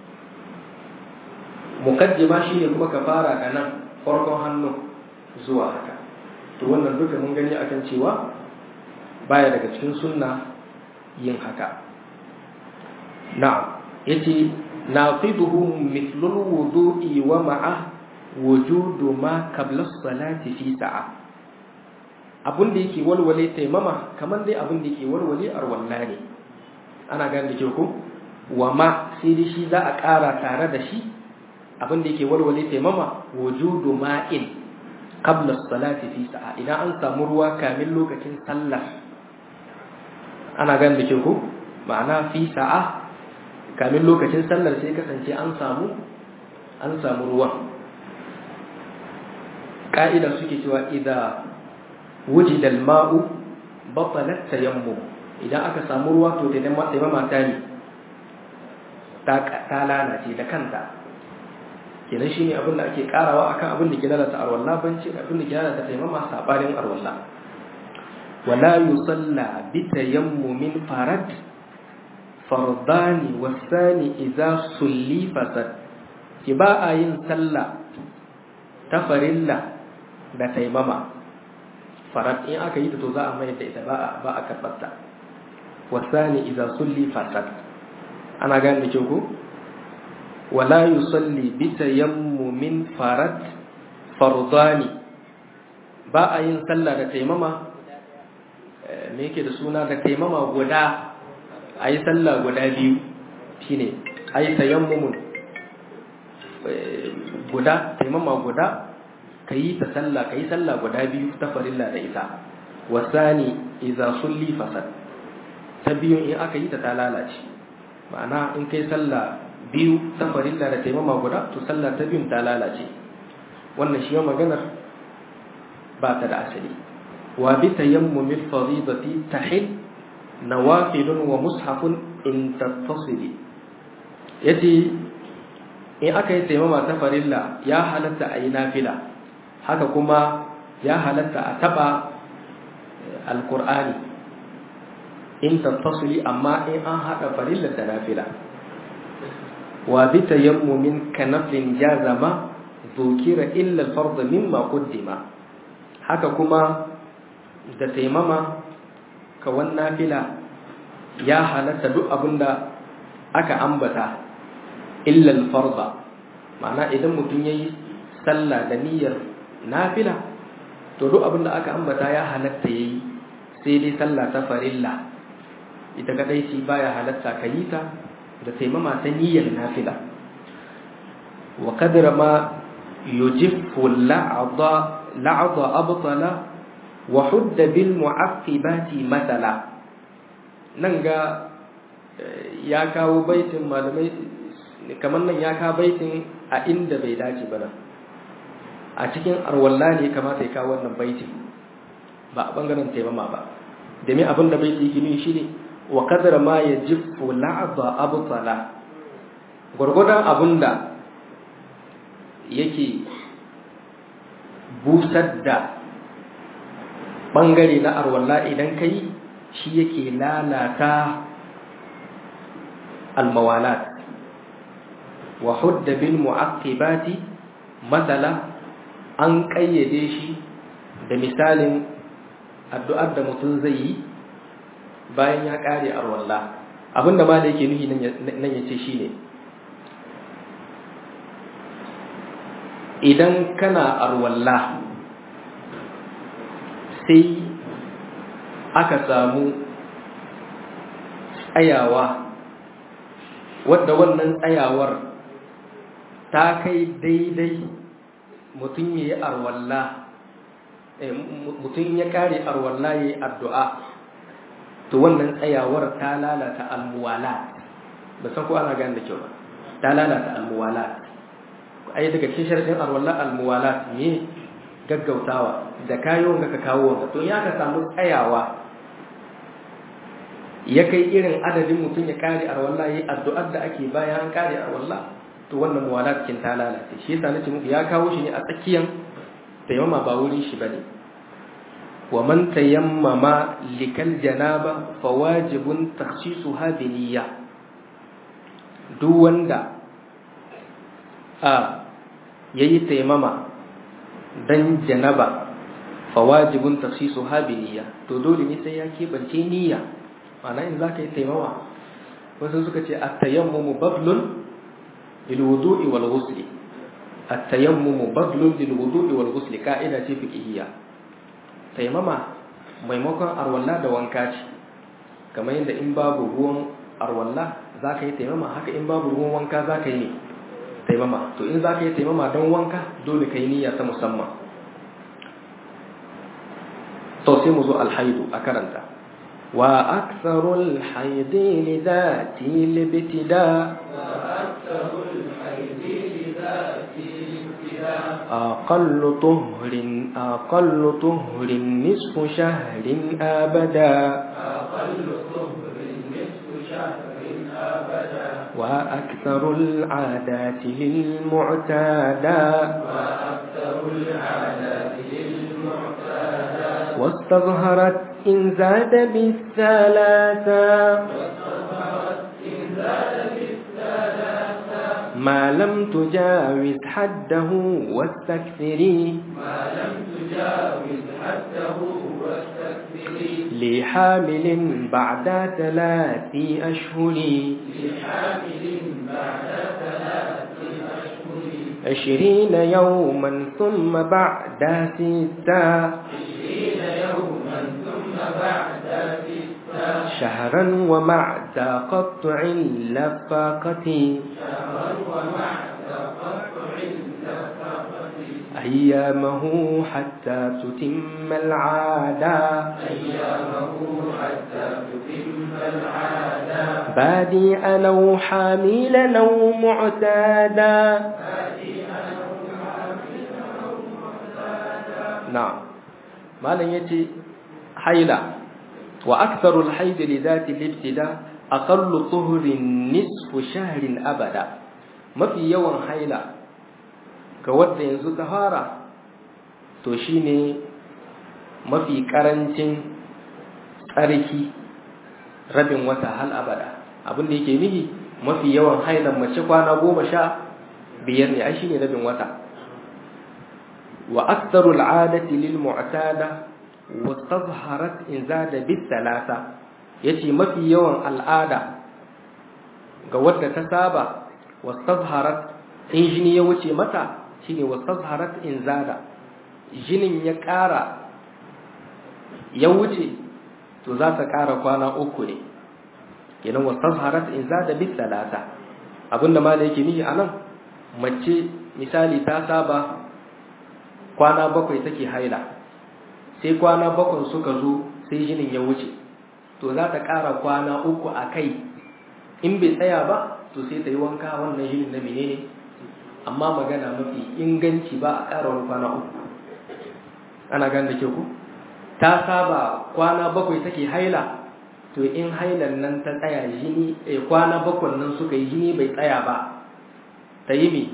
mukaddima shine kuma ka fara da nan farkon hannu zuwa haka to wannan duka mun gani akan cewa baya daga cikin sunna yin haka na'am yace nafiduhu mithlul wudu'i wa ma'a wujudu ma qabla as-salati fi sa'a abun da yake walwale taimama kamar dai abun da yake walwale arwalla ne ana gane da ke ku wa ma sai dai shi za a ƙara tare da shi abin da yake walwale taimama wujudu ma'in qabla salati fi sa'a idan an samu ruwa kamin lokacin sallah ana gane da ke ku ma'ana fi sa'a kamin lokacin sallar sai kasance an samu an samu ruwan ka'ida suke cewa idza wujida al-ma'u batalat tayammum idan aka samu ruwa to taimama ta ne ta lalace da kanta kenan shine abin da ake karawa akan abin da ke lalata arwalla banci abin da ke lalata taimama sabanin arwalla wala yusalla bi tayammumin farad fardani wasani idza sulli fasad ki ba a yin sallah ta farilla da taimama farad in aka yi ta to za a mai da ita ba a ba a karbarta wasani idza sulli fasad ana gane da kyau ko wala yusalli bi tayammumin farad fardani ba a yin sallah da taimama me yake da suna da taimama guda a yi sallah guda biyu shine a yi tayammumun guda taimama guda ka yi ta sallah ka yi sallah guda biyu ta farilla da ita wasani idza sulli fasad ta biyun in aka yi ta ta lalace ma'ana in kai sallah biyu ta farilla da taimama guda to sallah ta biyun ta lalace wannan shi maganar ba ta da asali wa bi tayammumil fadidati tahil nawafilun wa mushafun in tattasili yace in aka yi taimama ta farilla ya halatta a yi nafila haka kuma ya halatta a taba alkur'ani in tattasili amma in an haɗa farillar da nafila wa bi tayammumin kanafin jazama zukira illa al-fard mimma qaddima haka kuma da taimama kawan nafila ya halatta duk abinda aka ambata illa al-fard ma'ana idan mutum yayi sallah da niyyar nafila to duk abinda aka ambata ya halatta yayi sai dai sallah ta farilla ita kadai ce baya halatta ka yi ta da taimama ta niyyar nafila wa kadra ma yujiffu la'adha la'adha abtala wa hudda bil mu'aqqibati matala nan ga ya kawo baitin malamai kamar nan ya kawo baitin a inda bai dace ba nan a cikin arwalla ne kamata ya kawo wannan baitin ba a bangaren taimama ba domin abin da baiti yake nuni shine wa kadar ma ya jiffu la'aba abtala gwargwadon abinda yake busar da bangare na arwalla idan kai shi yake lalata almawalat wa hudda bil mu'aqqibati matsala an kayyade shi da misalin addu'ar da mutum zai yi bayan ya kare arwalla abinda ma da yake nuhi nan ya ce shi ne idan kana arwalla sai aka samu tsayawa wadda wannan tsayawar ta kai daidai mutum ya yi arwalla mutum ya kare arwalla ya yi addu'a to wannan tsayawar ta lalata almuwala ba san ko ana gane da kyau ba ta lalata almuwala ai daga cikin sharadin arwalla almuwala ne gaggautawa da kayo ga ka kawo wanda to ya ka samu tsayawa ya kai irin adadin mutum ya kare arwalla yi addu'ar da ake bayan an kare arwalla to wannan muwala cikin ta lalace shi yasa nace muku ya kawo shi ne a tsakiyan tayammama ba wurin shi bane wa man tayammama likal janaba fawajibun takhsisuha bi niyya duk wanda a yayi tayammama dan janaba fawajibun takhsisuha bi niyya to dole ne sai ya kebance niyya ma'ana in zaka yi tayammama wasu suka ce at-tayammumu badlun lil wudu'i wal ghusli at-tayammumu badlun lil wudu'i wal ghusli ka'ida ce fiqhiyya tayammama maimakon arwalla da wanka ce kamar yadda in babu ruwan arwalla zaka yi tayammama haka in babu ruwan wanka zaka yi taimama to in za ka yi taimama don wanka dole ka yi niyya ta musamman to sai mu zo alhaidu a karanta wa aksarul haidi li zati libtida أقل طهر أقل طهر نصف شهر أبدا أقل طهر نصف شهر أبدا وأكثر العادات للمعتادى وأكثر العادات للمعتادى واستظهرت إن زاد بالثلاثة واستظهرت إن زاد بالثلاثة ما لم تجاوز حده واستكثري ما لم تجاوز حده واستكثري لحامل بعد ثلاث أشهر لحامل بعد ثلاث أشهر عشرين يوما ثم بعد ستة عشرين يوما ثم بعد ستة شهرا ومع تقطع اللفاقة شهرا ومع تقطع النفقة أيامه حتى تتم العادة أيامه حتى تتم العادة بادئا أو حاملا أو معتادا نعم ما لن يتي حيلا وأكثر الحيض لذات الابتداء أقل طهر نصف شهر أبدا ما في يوم حيلا كود ينزو تهارا توشيني ما في كرنشن tsarki rabin wata hal abada abin da yake nihi mafi yawan hailan mace kwana goma sha biyar ne ai shine rabin wata wa aktharu al'adati lil mu'tada wa tazharat in zada bis thalatha yace mafi yawan al'ada ga wadda ta saba wa tazharat in jini ya wuce mata shine wa tazharat in zada jinin ya ƙara ya wuce to za ta ƙara kwana uku ne kenan wa tazharat in zada bis thalatha abinda ma yake nihi anan mace misali ta saba kwana bakwai take haila sai kwana bakwai suka zo sai jinin ya wuce to za ta ƙara kwana uku a kai in bai tsaya ba to sai ta yi wanka wannan jinin na menene amma magana mafi inganci ba a ƙara wani kwana uku ana gan da ke ku ta saba kwana bakwai take haila to in hailan nan ta tsaya jini eh, kwana bakwai nan suka yi jini bai tsaya ba ta yi me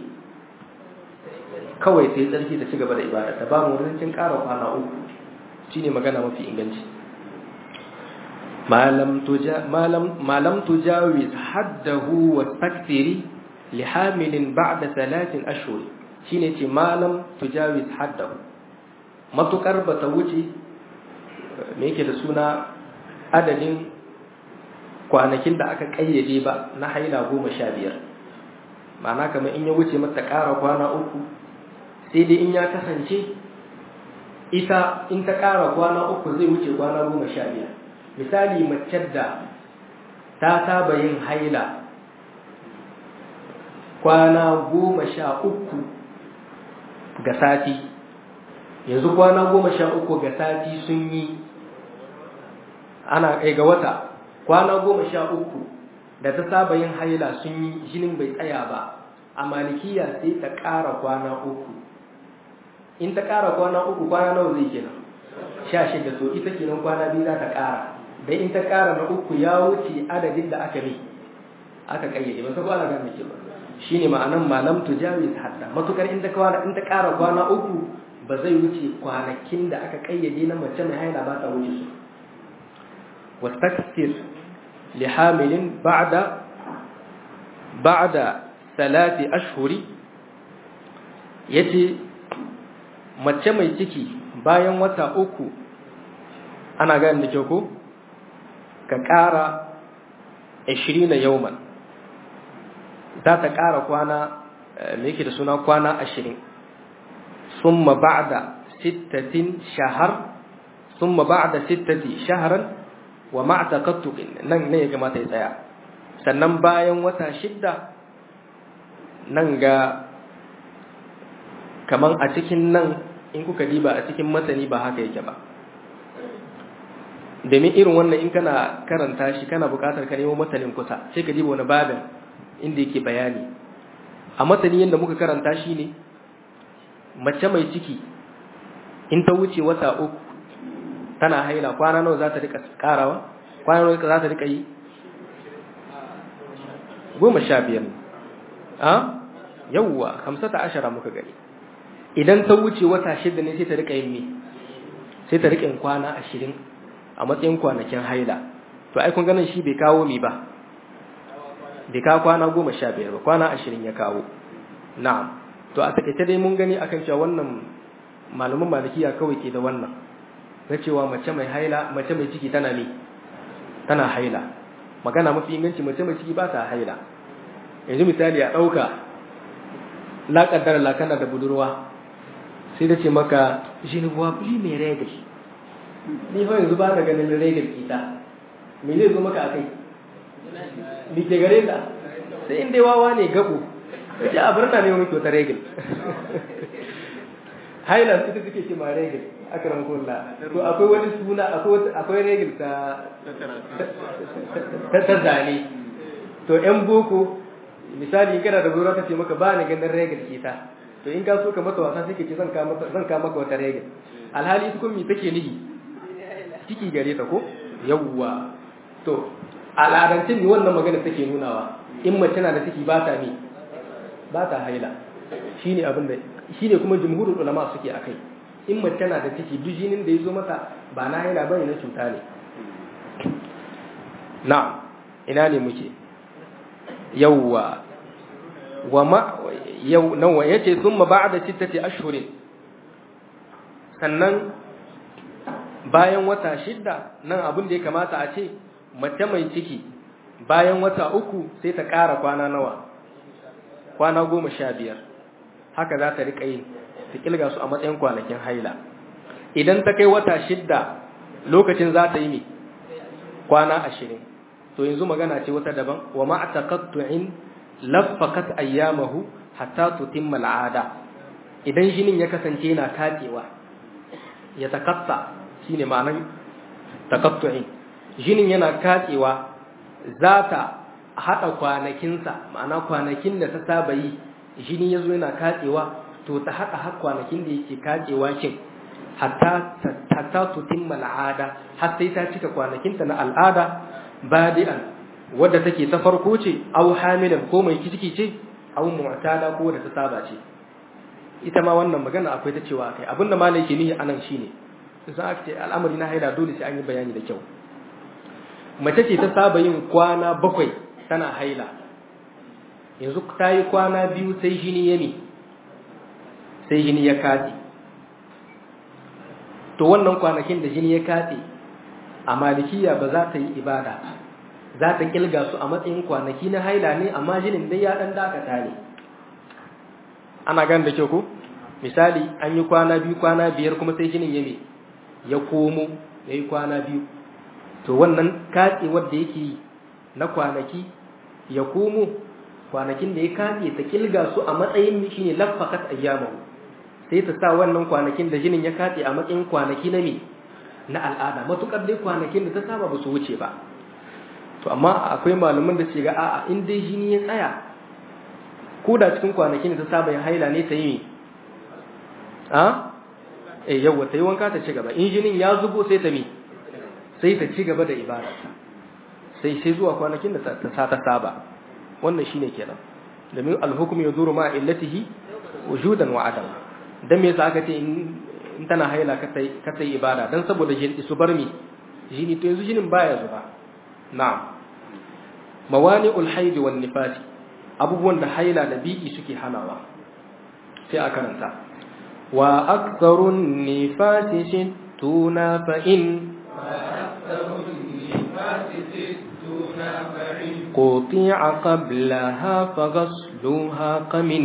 kawai sai tsarki ta ci gaba da ibada ta ba mu rincin ƙara kwana uku shine magana mafi inganci malam tuja malam malam tujawiz haddahu wa takthiri li hamilin ba'da thalathin ashhur shine ce malam tujawiz haddahu matukar bata wuce me yake da suna adadin kwanakin da aka kayyade ba na haila goma sha biyar ma'ana kamar in ya wuce mata ƙara kwana uku sai dai in ya kasance ita in ta ƙara kwana uku zai wuce kwana goma sha biyar misali mace da ta saba yin haila kwana goma sha uku ga sati yanzu kwana goma sha uku ga sati sun yi ana kai ga wata kwana goma sha uku da ta saba yin haila sun yi jinin bai tsaya ba a malikiya sai ta ƙara kwana uku in ta ƙara kwana uku kwana nawa zai kenan sha shida to ita kenan kwana biyu za ta ƙara dan in ta ƙara na uku ya wuce adadin da aka ne aka kayyade ba sai kwana ga miki ba shine ma'anan malam tujawiz hadda matukar in ta kwana in ta ƙara kwana uku ba zai wuce kwanakin da aka kayyade na mace mai haila ba ta wuce su wastakthir li hamilin ba'da ba'da salati ashhuri yace mace mai ciki bayan wata uku ana gani da kyau ko ka ƙara 20 yauman za ta ƙara kwana me yake da suna kwana 20 summa ba'da sittatin shahar summa ba'da sittati shahran wa ma'taqattuqin nan ne ya kamata ya tsaya sannan bayan wata shidda nan ga kaman a cikin nan in kuka diba a cikin matani ba haka yake ba domin irin wannan in kana karanta shi kana buƙatar ka nemo matanin kusa sai ka diba wani babin inda yake bayani a matani yadda muka karanta shi ne mace mai ciki in ta wuce wata uku tana haila kwana nawa za ta rika karawa kwana nawa za ta rika yi goma sha biyar a yawwa hamsata ashara muka gani idan ta wuce wata shida ne sai ta rika yin me sai ta rika yin kwana ashirin a matsayin kwanakin haila to ai kun ganin shi bai kawo mi ba bai kawo kwana goma sha biyar ba kwana ashirin ya kawo na'am to a takaice dai mun gani akan cewa wannan malaman malikiya kawai ke da wannan na cewa mace mai haila mace mai ciki tana ne tana haila magana mafi inganci mace mai ciki ba ta haila yanzu misali a ɗauka la kaddara la kana da budurwa sai da ce maka jinuwa buli mai regal ni fa yanzu ba na ganin regal kita me zai zo maka a kai ni ke gare ta sai inda wawa ne gabo ya a birna ne wani kyauta regal highland ita suke ce ma regal akram kulla to akwai wani suna akwai regal ta ta zane to yan boko misali in kana da gora ta ce maka ba ni ganin regal kita to in ka so ka mata wasa sai ka ce zan ka maka zan ka maka wata regal alhali ita kuma me take nihi ciki gare ta ko yawwa to al'adancin mi wannan magana take nunawa in mace na da ciki ba ta mi ba ta haila shine abin da shine kuma jumhurul ulama suke akai in mace na da ciki duk jinin da yazo mata ba na haila bane na cuta ne na ina ne muke yawwa wa ma yau nawa yace thumma ba'da sittati ashhurin sannan bayan wata shidda nan abin da ya kamata a ce mace mai ciki bayan wata uku sai ta ƙara kwana nawa kwana goma sha biyar haka za ta riƙa yi ta ƙilga su a matsayin kwanakin haila idan ta kai wata shidda lokacin za ta yi mi kwana ashirin to yanzu magana ce wata daban wa ma'ataqattu'in laffaqat ayyamahu hatta tutimma al'ada idan jinin ya kasance yana katsewa ya takatta shine ma'anan taqattu'in jinin yana katsewa za ta haɗa kwanakinsa ma'ana kwanakin da ta saba yi jini ya zo yana katsewa to ta haɗa har kwanakin da yake katsewa kin hatta tutimma al'ada har sai ta cika kwanakinta na al'ada badi'an wadda take ta farko ce aw hamilan ko mai ciki ce aw mu'tada ko da ta saba ce ita ma wannan magana akwai ta cewa akai abinda malai ke nihi anan shine sai aka ce al'amari na haila dole sai an yi bayani da kyau mace ce ta saba yin kwana bakwai tana haila yanzu ta yi kwana biyu sai jini ya ne sai jini ya katse to wannan kwanakin da jini ya katse a malikiya ba za ta yi ibada za ta kilga su a matsayin kwanaki na haila ne amma jinin dai ya dan dakata ne ana gan da kyau ko misali an yi kwana biyu kwana biyar kuma sai jinin ya ne ya komo ya yi kwana biyu to wannan katse wadda yake na kwanaki ya komo kwanakin da ya kace ta kilga su a matsayin shine laffaqat ayyamahu sai ta sa wannan kwanakin da jinin ya kace a matsayin kwanaki na me na al'ada matukar dai kwanakin da ta saba ba su wuce ba to amma akwai malaman da ce ga a'a in dai jini ya tsaya ko da cikin kwanakin da ta saba ya haila ne ta yi a eh yawa ta yi wanka ta ci gaba in jinin ya zubo sai ta mi sai ta ci gaba da ibadarta sai sai zuwa kwanakin da ta sa ta saba wannan shine kenan domin alhukum yazuru ma illatihi wujudan wa adam dan me yasa aka ce in tana haila ka sai ka sai ibada dan saboda jin su bar mi jini to yanzu jinin baya zuba na'am mawani'ul haid wan nifas abubuwan da haila da biki suke hanawa sai a karanta wa aktharun nifasi shittuna fa in قطيع قبلها فغسلها قمن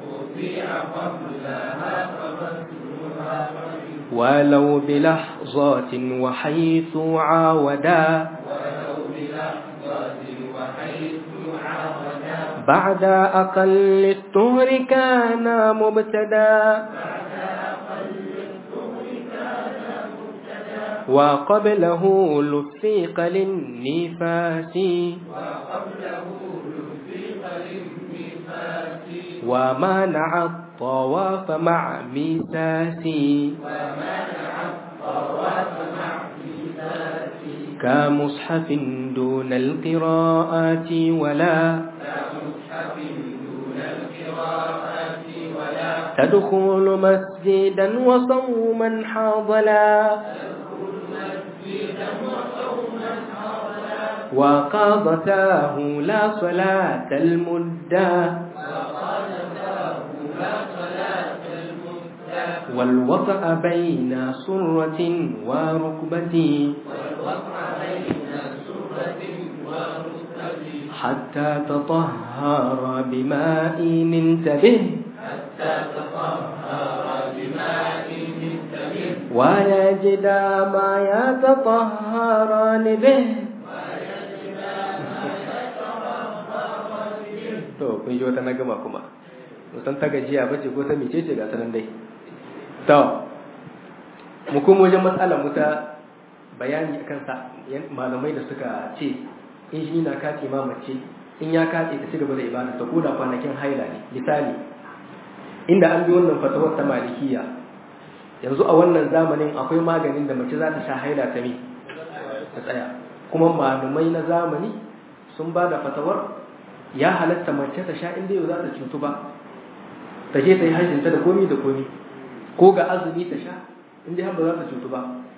ولو بلحظات وحيث عاودا بعد أقل الطهر كان مبتدا وقبله لفيق للنفاس ومنع الطواف مع ميساس كمصحف دون القراءات ولا تدخل مسجدا وصوما حاضلا وقاضتاه لا صلاة المدة والوطأ بين سرة وركبة حتى تطهر بماء انتبه ويجد ما يتطهران به to kun ji wata na gama kuma musan ta gajiya bace ko ta mece ce ga sanan dai to mu kuma wajen matsalar mu ta bayani akan sa malamai da suka ce in shi na kace ma mace in ya kace ta cigaba da ibada ta koda kwanakin haila ne misali inda an bi wannan fatawar ta malikiya yanzu a wannan zamanin akwai maganin da mace za ta sha haila ta mi ta tsaya kuma malamai na zamani sun ba da fatawar ya halatta mace ta sha inda yau za ta cutu ba ta je ta yi hajjinta da komi da komi ko ga azumi ta sha inda har ba za ta cutu ba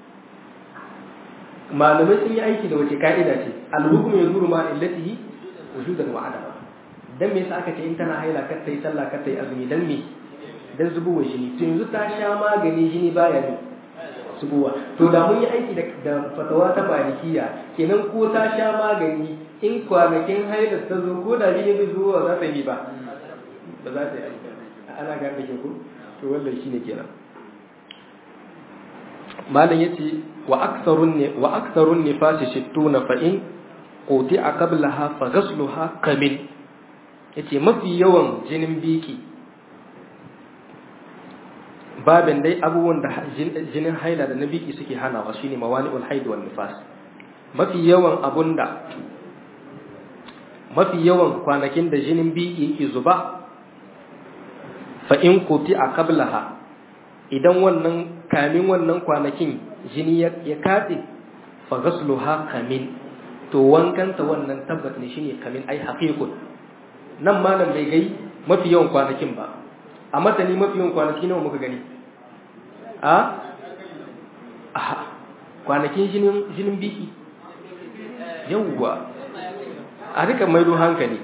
malamai sun yi aiki da wace ka'ida ce alhukum ya zuru ma illatihi wujudan wa adama dan me yasa aka ce in tana haila kar ta yi sallah kar ta yi azumi dan me dan zubowa jini to yanzu ta sha magani jini baya ne zubowa to da mun yi aiki da fatawa ta malikiya kenan ko ta sha magani in kwanakin haidar ta zo ko da jini bai zuwa za ta yi ba ba za ta yi aiki ana gane ke ko to wannan shine kenan malam yace wa aktharun ne wa aktharun nifasi shittuna fa in quti'a qablaha fa ghasluha kamil yace mafi yawan jinin biki babin dai abubuwan da jinin haila da na biki suke hanawa shine mawani'ul haid wan nifas mafi yawan abunda mafi yawan kwanakin da jinin biki yake zuba fa in kuti a qablaha idan wannan kamin wannan kwanakin jini ya katse fa ghasluha kamin to wankanta wannan tabbat ne shine kamin ai haqiqun nan malam bai gai mafi yawan kwanakin ba a matani mafi yawan kwanaki nawa muka gani a aha kwanakin jinin jinin biki yawwa a rika maido hankali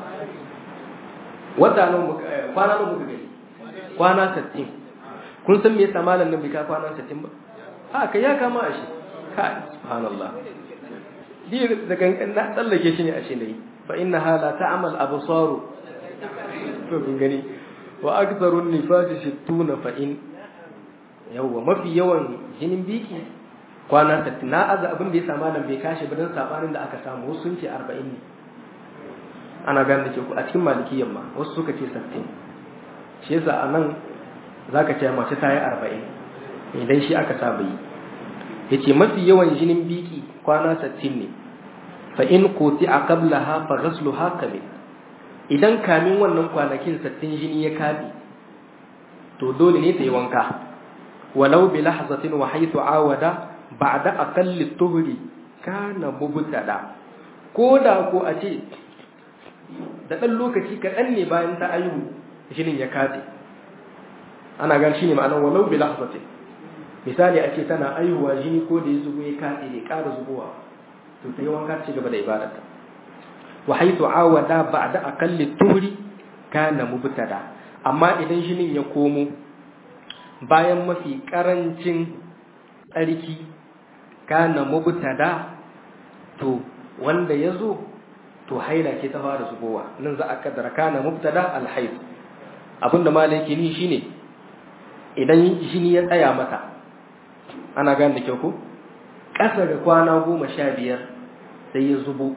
wata nan kwana nan muka gani kwana 60 kun san me yasa malam nan bai ka kwana 60 ba a kai ya kama a shi ka subhanallah di da gangan na tsallake shi ne a shi ne fa inna hala ta'mal absaru to kun gani wa aktharun nifasi 60 fa in yawwa mafi yawan jinin biki kwana 60 na aza abin da ya sa malam bai kashi ba dan sabanin da aka samu sun ce 40 ne ana gane da ke a cikin malikiyan ma wasu suka ce sattin shi yasa a nan za ka ce mace ta yi arba'in idan shi aka saba yi ya ce mafi yawan jinin biki kwana sattin ne fa in koti a kabla ha fa gaslu ha kamil idan kamin wannan kwanakin sattin jini ya kaɗe to dole ne ta yi wanka walau bi lahzatin wa haythu awada ba'da aqalli tuhri kana mubtada ko da ko a ce da ɗan lokaci kaɗan ne bayan ta aihu jinin ya katse ana gan shi ne ma'anar walau bi lahzatin misali a ce tana aihuwa jini ko da ya zubo ya katse ne ƙara zubowa to ta yi wanka ci gaba da ibadarta wa haythu awada ba'da aqalli tuhri kana mubtada amma idan jinin ya komo bayan mafi karancin tsarki kana mubtada to wanda ya zo to haila ce ta fara zubowa nan za a kaddara kana mubtada alhaid abinda malai yake ni shine idan jini ya tsaya mata ana gane da kyau ko ƙasa ga kwana goma sha biyar sai ya zubo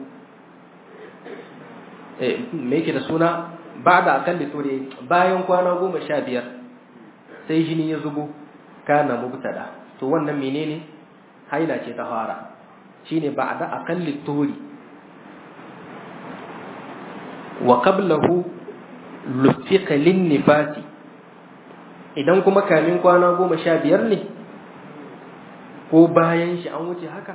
me yake da suna ba da akalli tore bayan kwana goma sha biyar sai jini ya zubo kana mubtada to wannan menene haila ce ta fara shine ba da akalli tori wa qablahu lufiqa lin nifasi idan kuma kamin kwana goma sha biyar ne ko bayan shi an wuce haka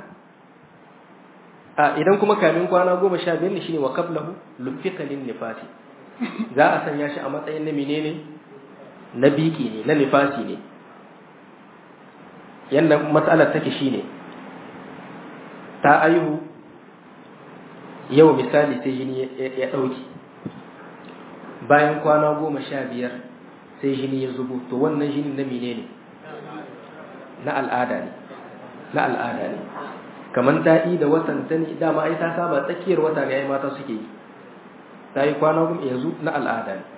a idan kuma kamin kwana goma sha biyar ne shine wa qablahu lufiqa lin nifasi za a sanya shi a matsayin na menene na biki ne na nifasi ne yanda matsalar take shine ta aihu yau misali sai jini ya ɗauki bayan kwana goma sha biyar sai jini ya zubo to wannan jini na menene na al'ada ne na al'ada ne kamar ta yi da watan ta ne dama ai ta saba tsakiyar wata ne ai mata suke yi ta yi kwana goma yanzu na al'ada ne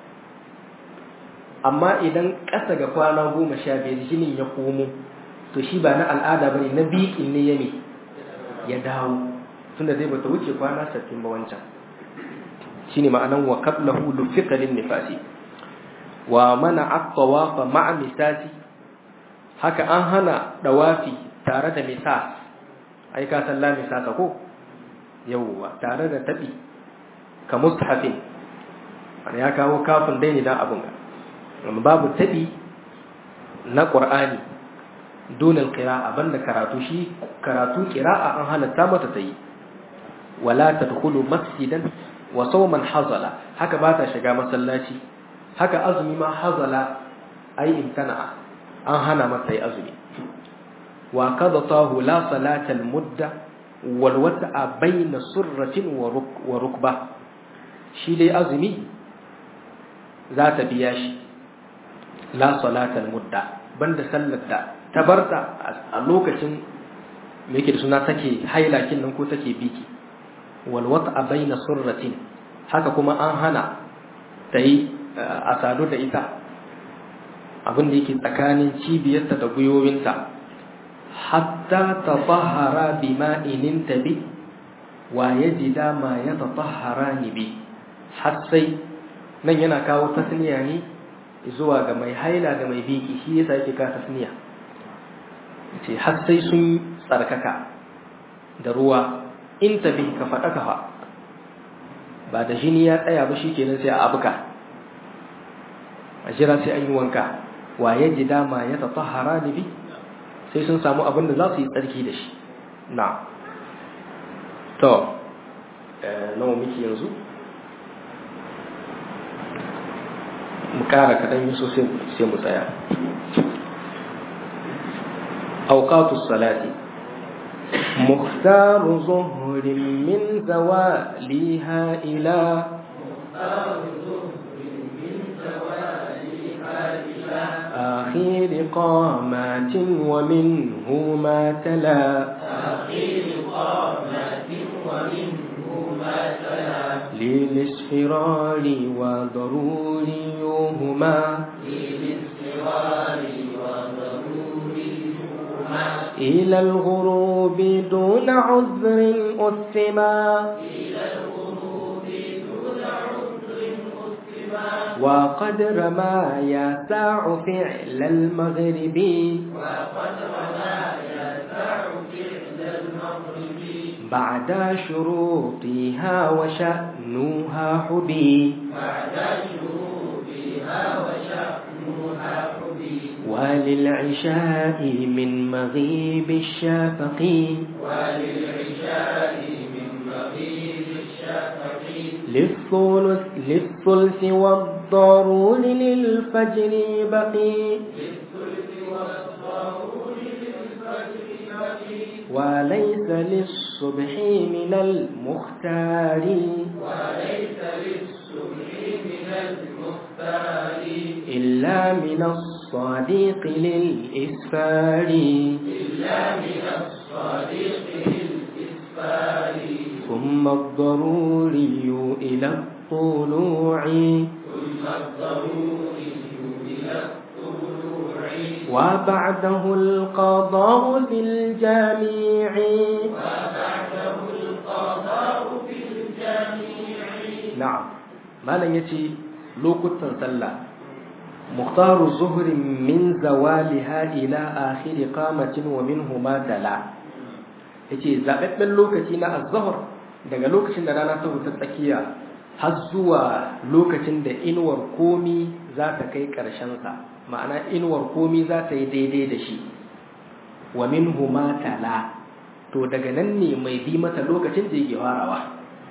amma idan ƙasa ga kwana goma sha biyar jinin ya komo to shi ba na al'ada ba ne na biƙin ne ya ne ya dawo tunda zai bata wuce kwana sattin ba wancan shi ne ma'anan wa kablahu lufiqalin nifasi wa mana aqtawafa ma'a misasi haka an hana dawafi tare da misas ai ka san la misasa ko yawwa tare da tabi ka mushafin ya kawo kafin dai ne dan abun ga amma babu tabi na qur'ani dunan qira'a banda karatu shi karatu qira'a an halatta mata tayi wala tadkhulu masjidan wa sawman hazala haka ba ta shiga masallaci haka azumi ma hazala ai imtana'a an hana mata yi azumi wa qadatahu la salata al mudda wal wata'a bayna surratin wa rukba shi dai azumi za ta biya shi la salata al mudda banda sallar da ta barta a lokacin me yake da suna take hailakin nan ko take biki wal wata'a bayna surratin haka kuma an hana ta yi a sadu da ita abin da yake tsakanin cibiyarta da gwiwowinta hatta ta tahara bi ma'inin tabi wa ya ji dama ya ta tahara ni bi har sai nan yana kawo tasniya ne zuwa ga mai haila da mai biki shi yasa yake ka tasniya ce har sai sun tsarkaka da ruwa in tabi ka faɗa ka ba da jini ya tsaya ba shi kenan sai a abuka a jira sai an yi wanka wa ya ji dama ya tatahara ni bi sai sun samu abin da za su yi tsarki da shi na to nawa miki yanzu mu kara kaɗan yi so sai mu tsaya auqatus salati مختار ظهر من زوالها إلى آخر قامات ومنه ما تلا آخر قامات ومنه ما تلا للاصفرار وضروريهما للاصفرار وضروريهما إلى الغروب دون عذر أثما إلى الغروب دون وقدر ما يسع فعل المغرب وقدر ما يسع فعل المغرب بعد شروطها وشأنها حبي بعد شروطها وشأنها حبي وللعشاء من مغيب الشفق وللعشاء من مغيب الشفق للثلث للثلث والضرور للفجر بقي للثلث والضرور للفجر بقي وليس للصبح من المختار وليس للصبح من المختار إلا من الصديق للإسفار إلا من الصديق للإسفار ثم الضروري إلى الطلوع ثم الضروري إلى الطلوع وبعده القضاء في الجميع وبعده القضاء في الجميع نعم ما لن يتي لوكتا صلى مختار الظهر من زوالها إلى آخر قامة ومنه ما تلا yace zaɓaɓɓen lokaci na azhar daga lokacin da rana ta wuta tsakiya har zuwa lokacin da inuwar komi za ta kai ƙarshensa ma'ana inuwar komi za ta yi daidai da shi wa minhu ma tala to daga nan ne mai bi mata lokacin da yake farawa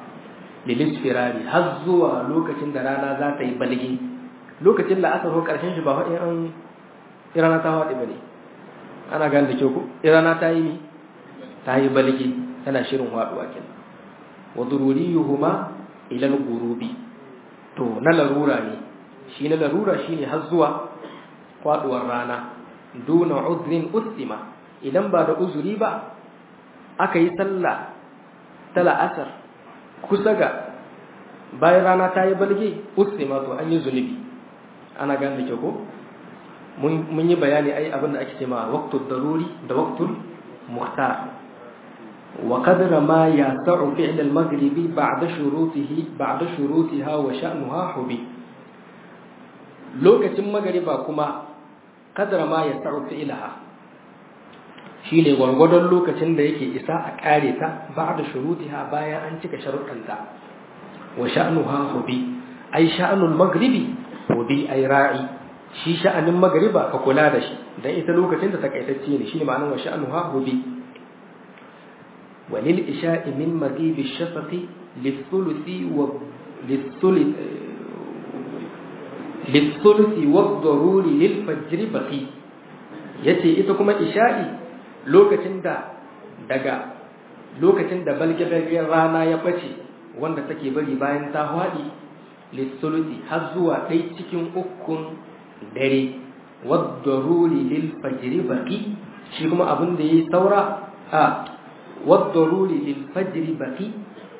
lilis firari har zuwa lokacin da rana za ta yi balgi lokacin da aka zo ƙarshen shi ba in an rana ta haɗe ba ne ana gane da kyau ko rana ta yi ne ta yi balgi tana shirin haɗuwa kenan wa dururiyuhuma ila al-ghurubi to na larura ne shi na larura shine har zuwa faduwar rana duna udrin ustima idan ba da uzuri ba aka yi sallah ta la'asar kusa ga bayan rana ta yi balge ustima to an yi zunubi ana gane da ko mun yi bayani ai abin da ake ce ma waqtul daruri da waqtul muhtar وقدر ما يسع فعل المغرب بعد شروطه بعد شروطها وشأنها حبي lokacin magariba kuma kadara ma ya sa'u fi'laha shine gwargwadon lokacin da yake isa a kare ta ba'da shurutiha bayan an cika sharuɗanta wa sha'nuha hubi ai sha'nul maghribi hubi ai ra'i shi sha'anin magariba ka kula da shi dan ita lokacin da takaitacce ne shine ma'anar wa sha'nuha hubi وللإشاء من مغيب الشفق للثلث و... للثلث للثلث والضرور للفجر بقي yace ita kuma isha'i lokacin da daga lokacin da balgabagen rana ya bace wanda take bari bayan ta hwadi lissulusi har zuwa ɗai cikin ukun dare waddaruri lil fajri baqi shi kuma abin da yayi saura a والضروري للفجر بقي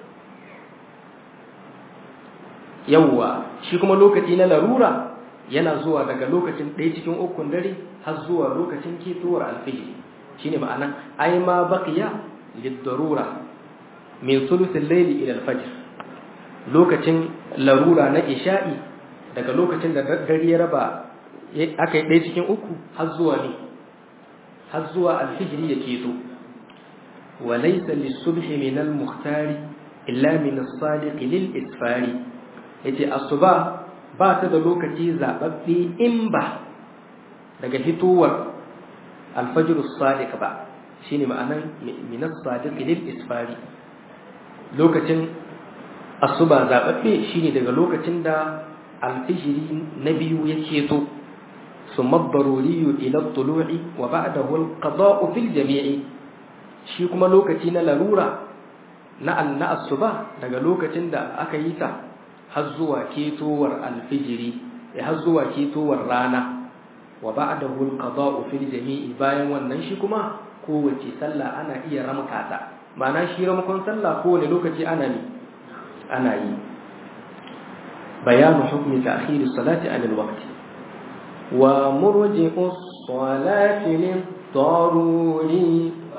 yawwa shi kuma lokaci na larura yana zuwa daga lokacin ɗaya cikin ukun dare har zuwa lokacin ketowar alfijiri shine ma'ana ai ma baqiya lid-darura min thuluthil layli ila al-fajr lokacin larura na isha'i daga lokacin da dare ya raba aka yi ɗaya cikin uku har zuwa ne har zuwa alfijiri ya keto وليس للصبح من المختار إلا من الصادق للإسفار yace asuba ba ta da lokaci zababbe in ba daga fitowar alfajr as-sadiq ba shine ma'anan min as-sadiq lil isfari lokacin asuba zababbe shine daga lokacin da alfijiri na biyu yake to summa daruri ila at-tulu'i wa ba'dahu al-qada'u fil jami'i shi kuma lokaci na larura na anna asuba daga lokacin da aka yi ta har zuwa ketowar alfijiri ya har zuwa ketowar rana wa ba'dahu alqada'u fil jami'i bayan wannan shi kuma kowace sallah ana iya ramka ta ma'ana shi ramkon sallah kowane lokaci ana ne ana yi bayanu hukmi ta'khir as-salati 'an al-waqt wa murji'u as-salati lid-daruri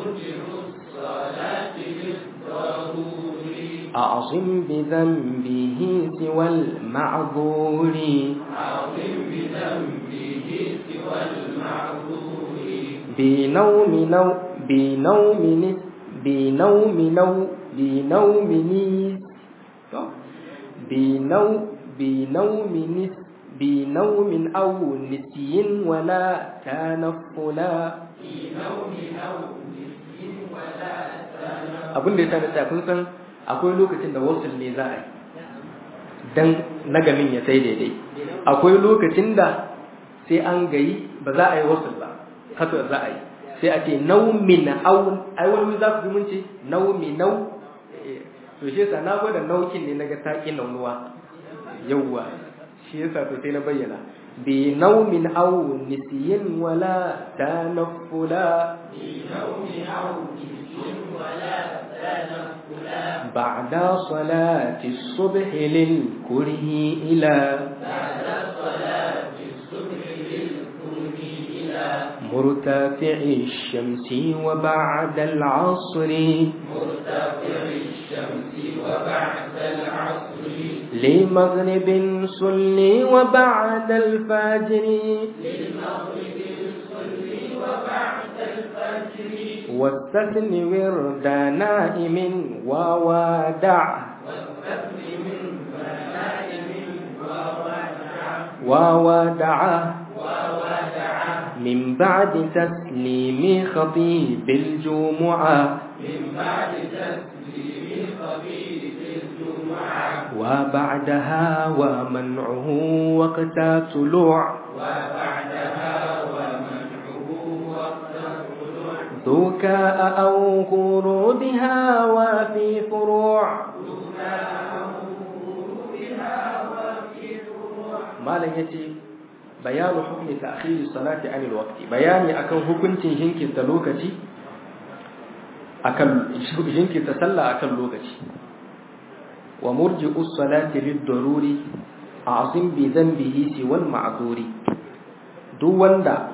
أعصم بذنبه بذنبه سوى المعذور عظم بذنبه سوى المعذور بنوم نو بنوم نس بنوم نو بنوم نيس بنوم بنوم نس بنوم أو نسي ولا تنفلا في نوم أو نسي ولا تنفل abin da ya sani tsaya kun san akwai lokacin da wasul ne za a yi dan nagamin ya sai daidai akwai lokacin da sai an gayi ba za a yi wasul ba haka za a yi sai a ce naumin au ai wani za ku mun ce naumi nau to shi yasa na gwada naukin ne naga taki naunuwa yawwa shi yasa to sai na bayyana bi naumin au nisiyin wala tanaffula في نوم أو نسي ولا تنفل بعد صلاة الصبح للكره إلى بعد صلاة الصبح للكون إلى مرتفع الشمس وبعد العصر مرتفع الشمس وبعد العصر لمغرب صلي وبعد الفجر للمغرب الصلي وبعد الفجر واستثن ورد نائم وودع والسفر من فنائم وودع وودع وودع من بعد تسليم خطيب الجمعة من بعد تسليم خبيث الجمعة وبعدها ومنعه وقت طلوع وبعدها ومنعه وقت الطلوع ذكاء أو خروجها وفي فروع malam yace bayanu hukmi ta'khiri salati anil waqti bayani akan hukuncin jinkirta lokaci akan jinkirta sallah akan lokaci wa murji'u salati lid-daruri azim bi dhanbihi siwal ma'duri duk wanda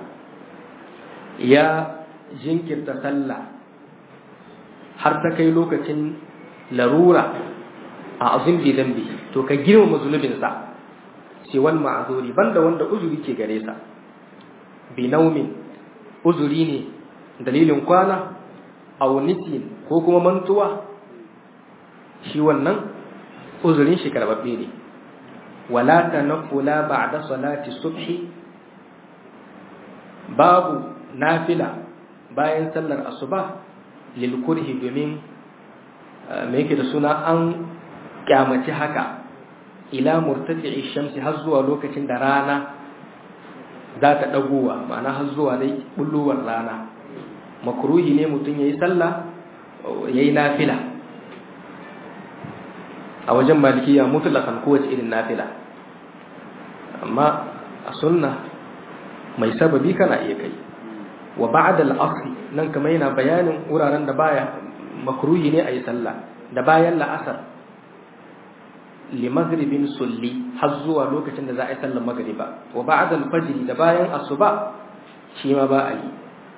ya jinkirta sallah har ta kai lokacin larura a azim bi dhanbihi to ka girmama zunubinsa siwal ma'azuri banda wanda uzuri ke gare sa bi naumin uzuri ne dalilin kwana aw nisin ko kuma mantuwa shi wannan uzurin shi karbabbe ne wala tanfula ba'da salati subhi babu nafila bayan sallar asuba lil kurhi domin me yake da suna an kyamaci haka ila murtafi'i shamsi har zuwa lokacin da rana za ta dagowa ma'ana har zuwa dai bulluwar rana makruhi ne mutum yayi sallah yayi nafila a wajen malikiya mutlaqan kowace irin nafila amma a sunna mai sababi kana iya kai wa ba'da al-asr nan kamar yana bayanin wuraren da baya makruhi ne ayi sallah da bayan la'asar limagribin sulli har zuwa lokacin da za a yi sallar magriba wa ba'da al-fajr da bayan asuba shi ma ba a yi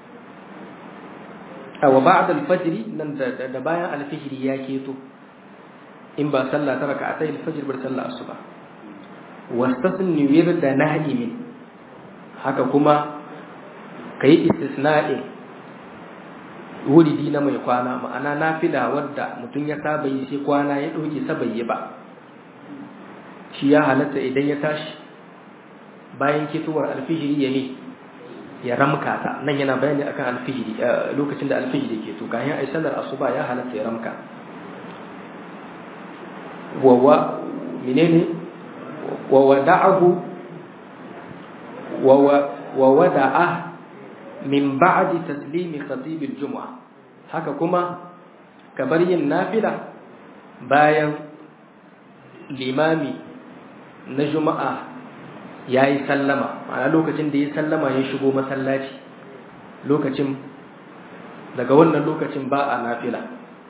wa ba'da al-fajr nan da bayan al-fajr ya keto in ba sallah ta raka'atai al-fajr bar sallar asuba wastasni wirda na'imin haka kuma kai istisna'in wuridi na mai kwana ma'ana nafila wadda mutum ya saba yi sai kwana ya ɗauke sabayi ba shi ya halatta idan ya tashi bayan ketowar alfijiri ya ne ya ramka ta nan yana bayani akan alfijiri lokacin da alfijiri ke to kayan ai sallar asuba ya halatta ya ramka wawa menene wa wada'ahu wa wada'a min ba'di taslimi khatib al-jum'a haka kuma kabar yin nafila bayan limami na juma'a yayi sallama ma'ana lokacin da ya sallama ya shigo masallaci lokacin daga wannan lokacin ba a nafila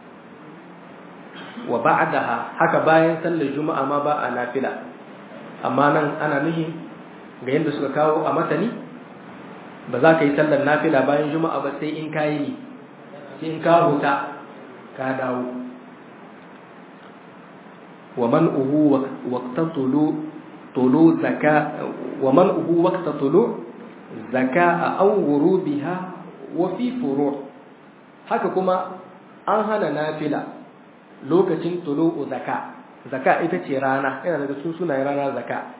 wa ba'daha haka bayan sallar juma'a ma ba a nafila amma nan ana nuhi ga yadda suka kawo a matani ba za ka yi sallar nafila bayan juma'a ba sai in kayi ni sai in ka huta ka dawo wa man'uhu waqta tulu tulu zaka wa man'uhu waqta tulu zaka aw ghurubiha wa fi furu' haka kuma an hana nafila lokacin tulu'u zaka zaka ita ce rana yana daga cikin sunayen rana zaka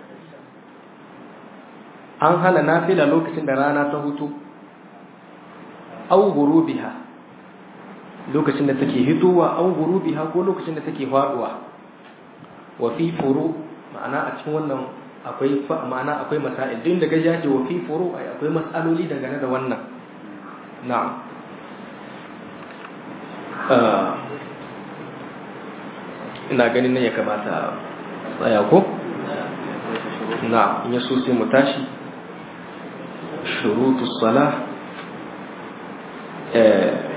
an hana nafila lokacin da rana ta hutu aw ghurubiha lokacin da take hitowa aw ghurubiha ko lokacin da take faduwa wa fi furu ma'ana a cikin wannan akwai ma'ana akwai masail din da gaja ce wa fi furu akwai mas'aloli dangane da wannan na'am ina ganin nan ya kamata tsaya ko na in yaso sai mu tashi shurutus salah eh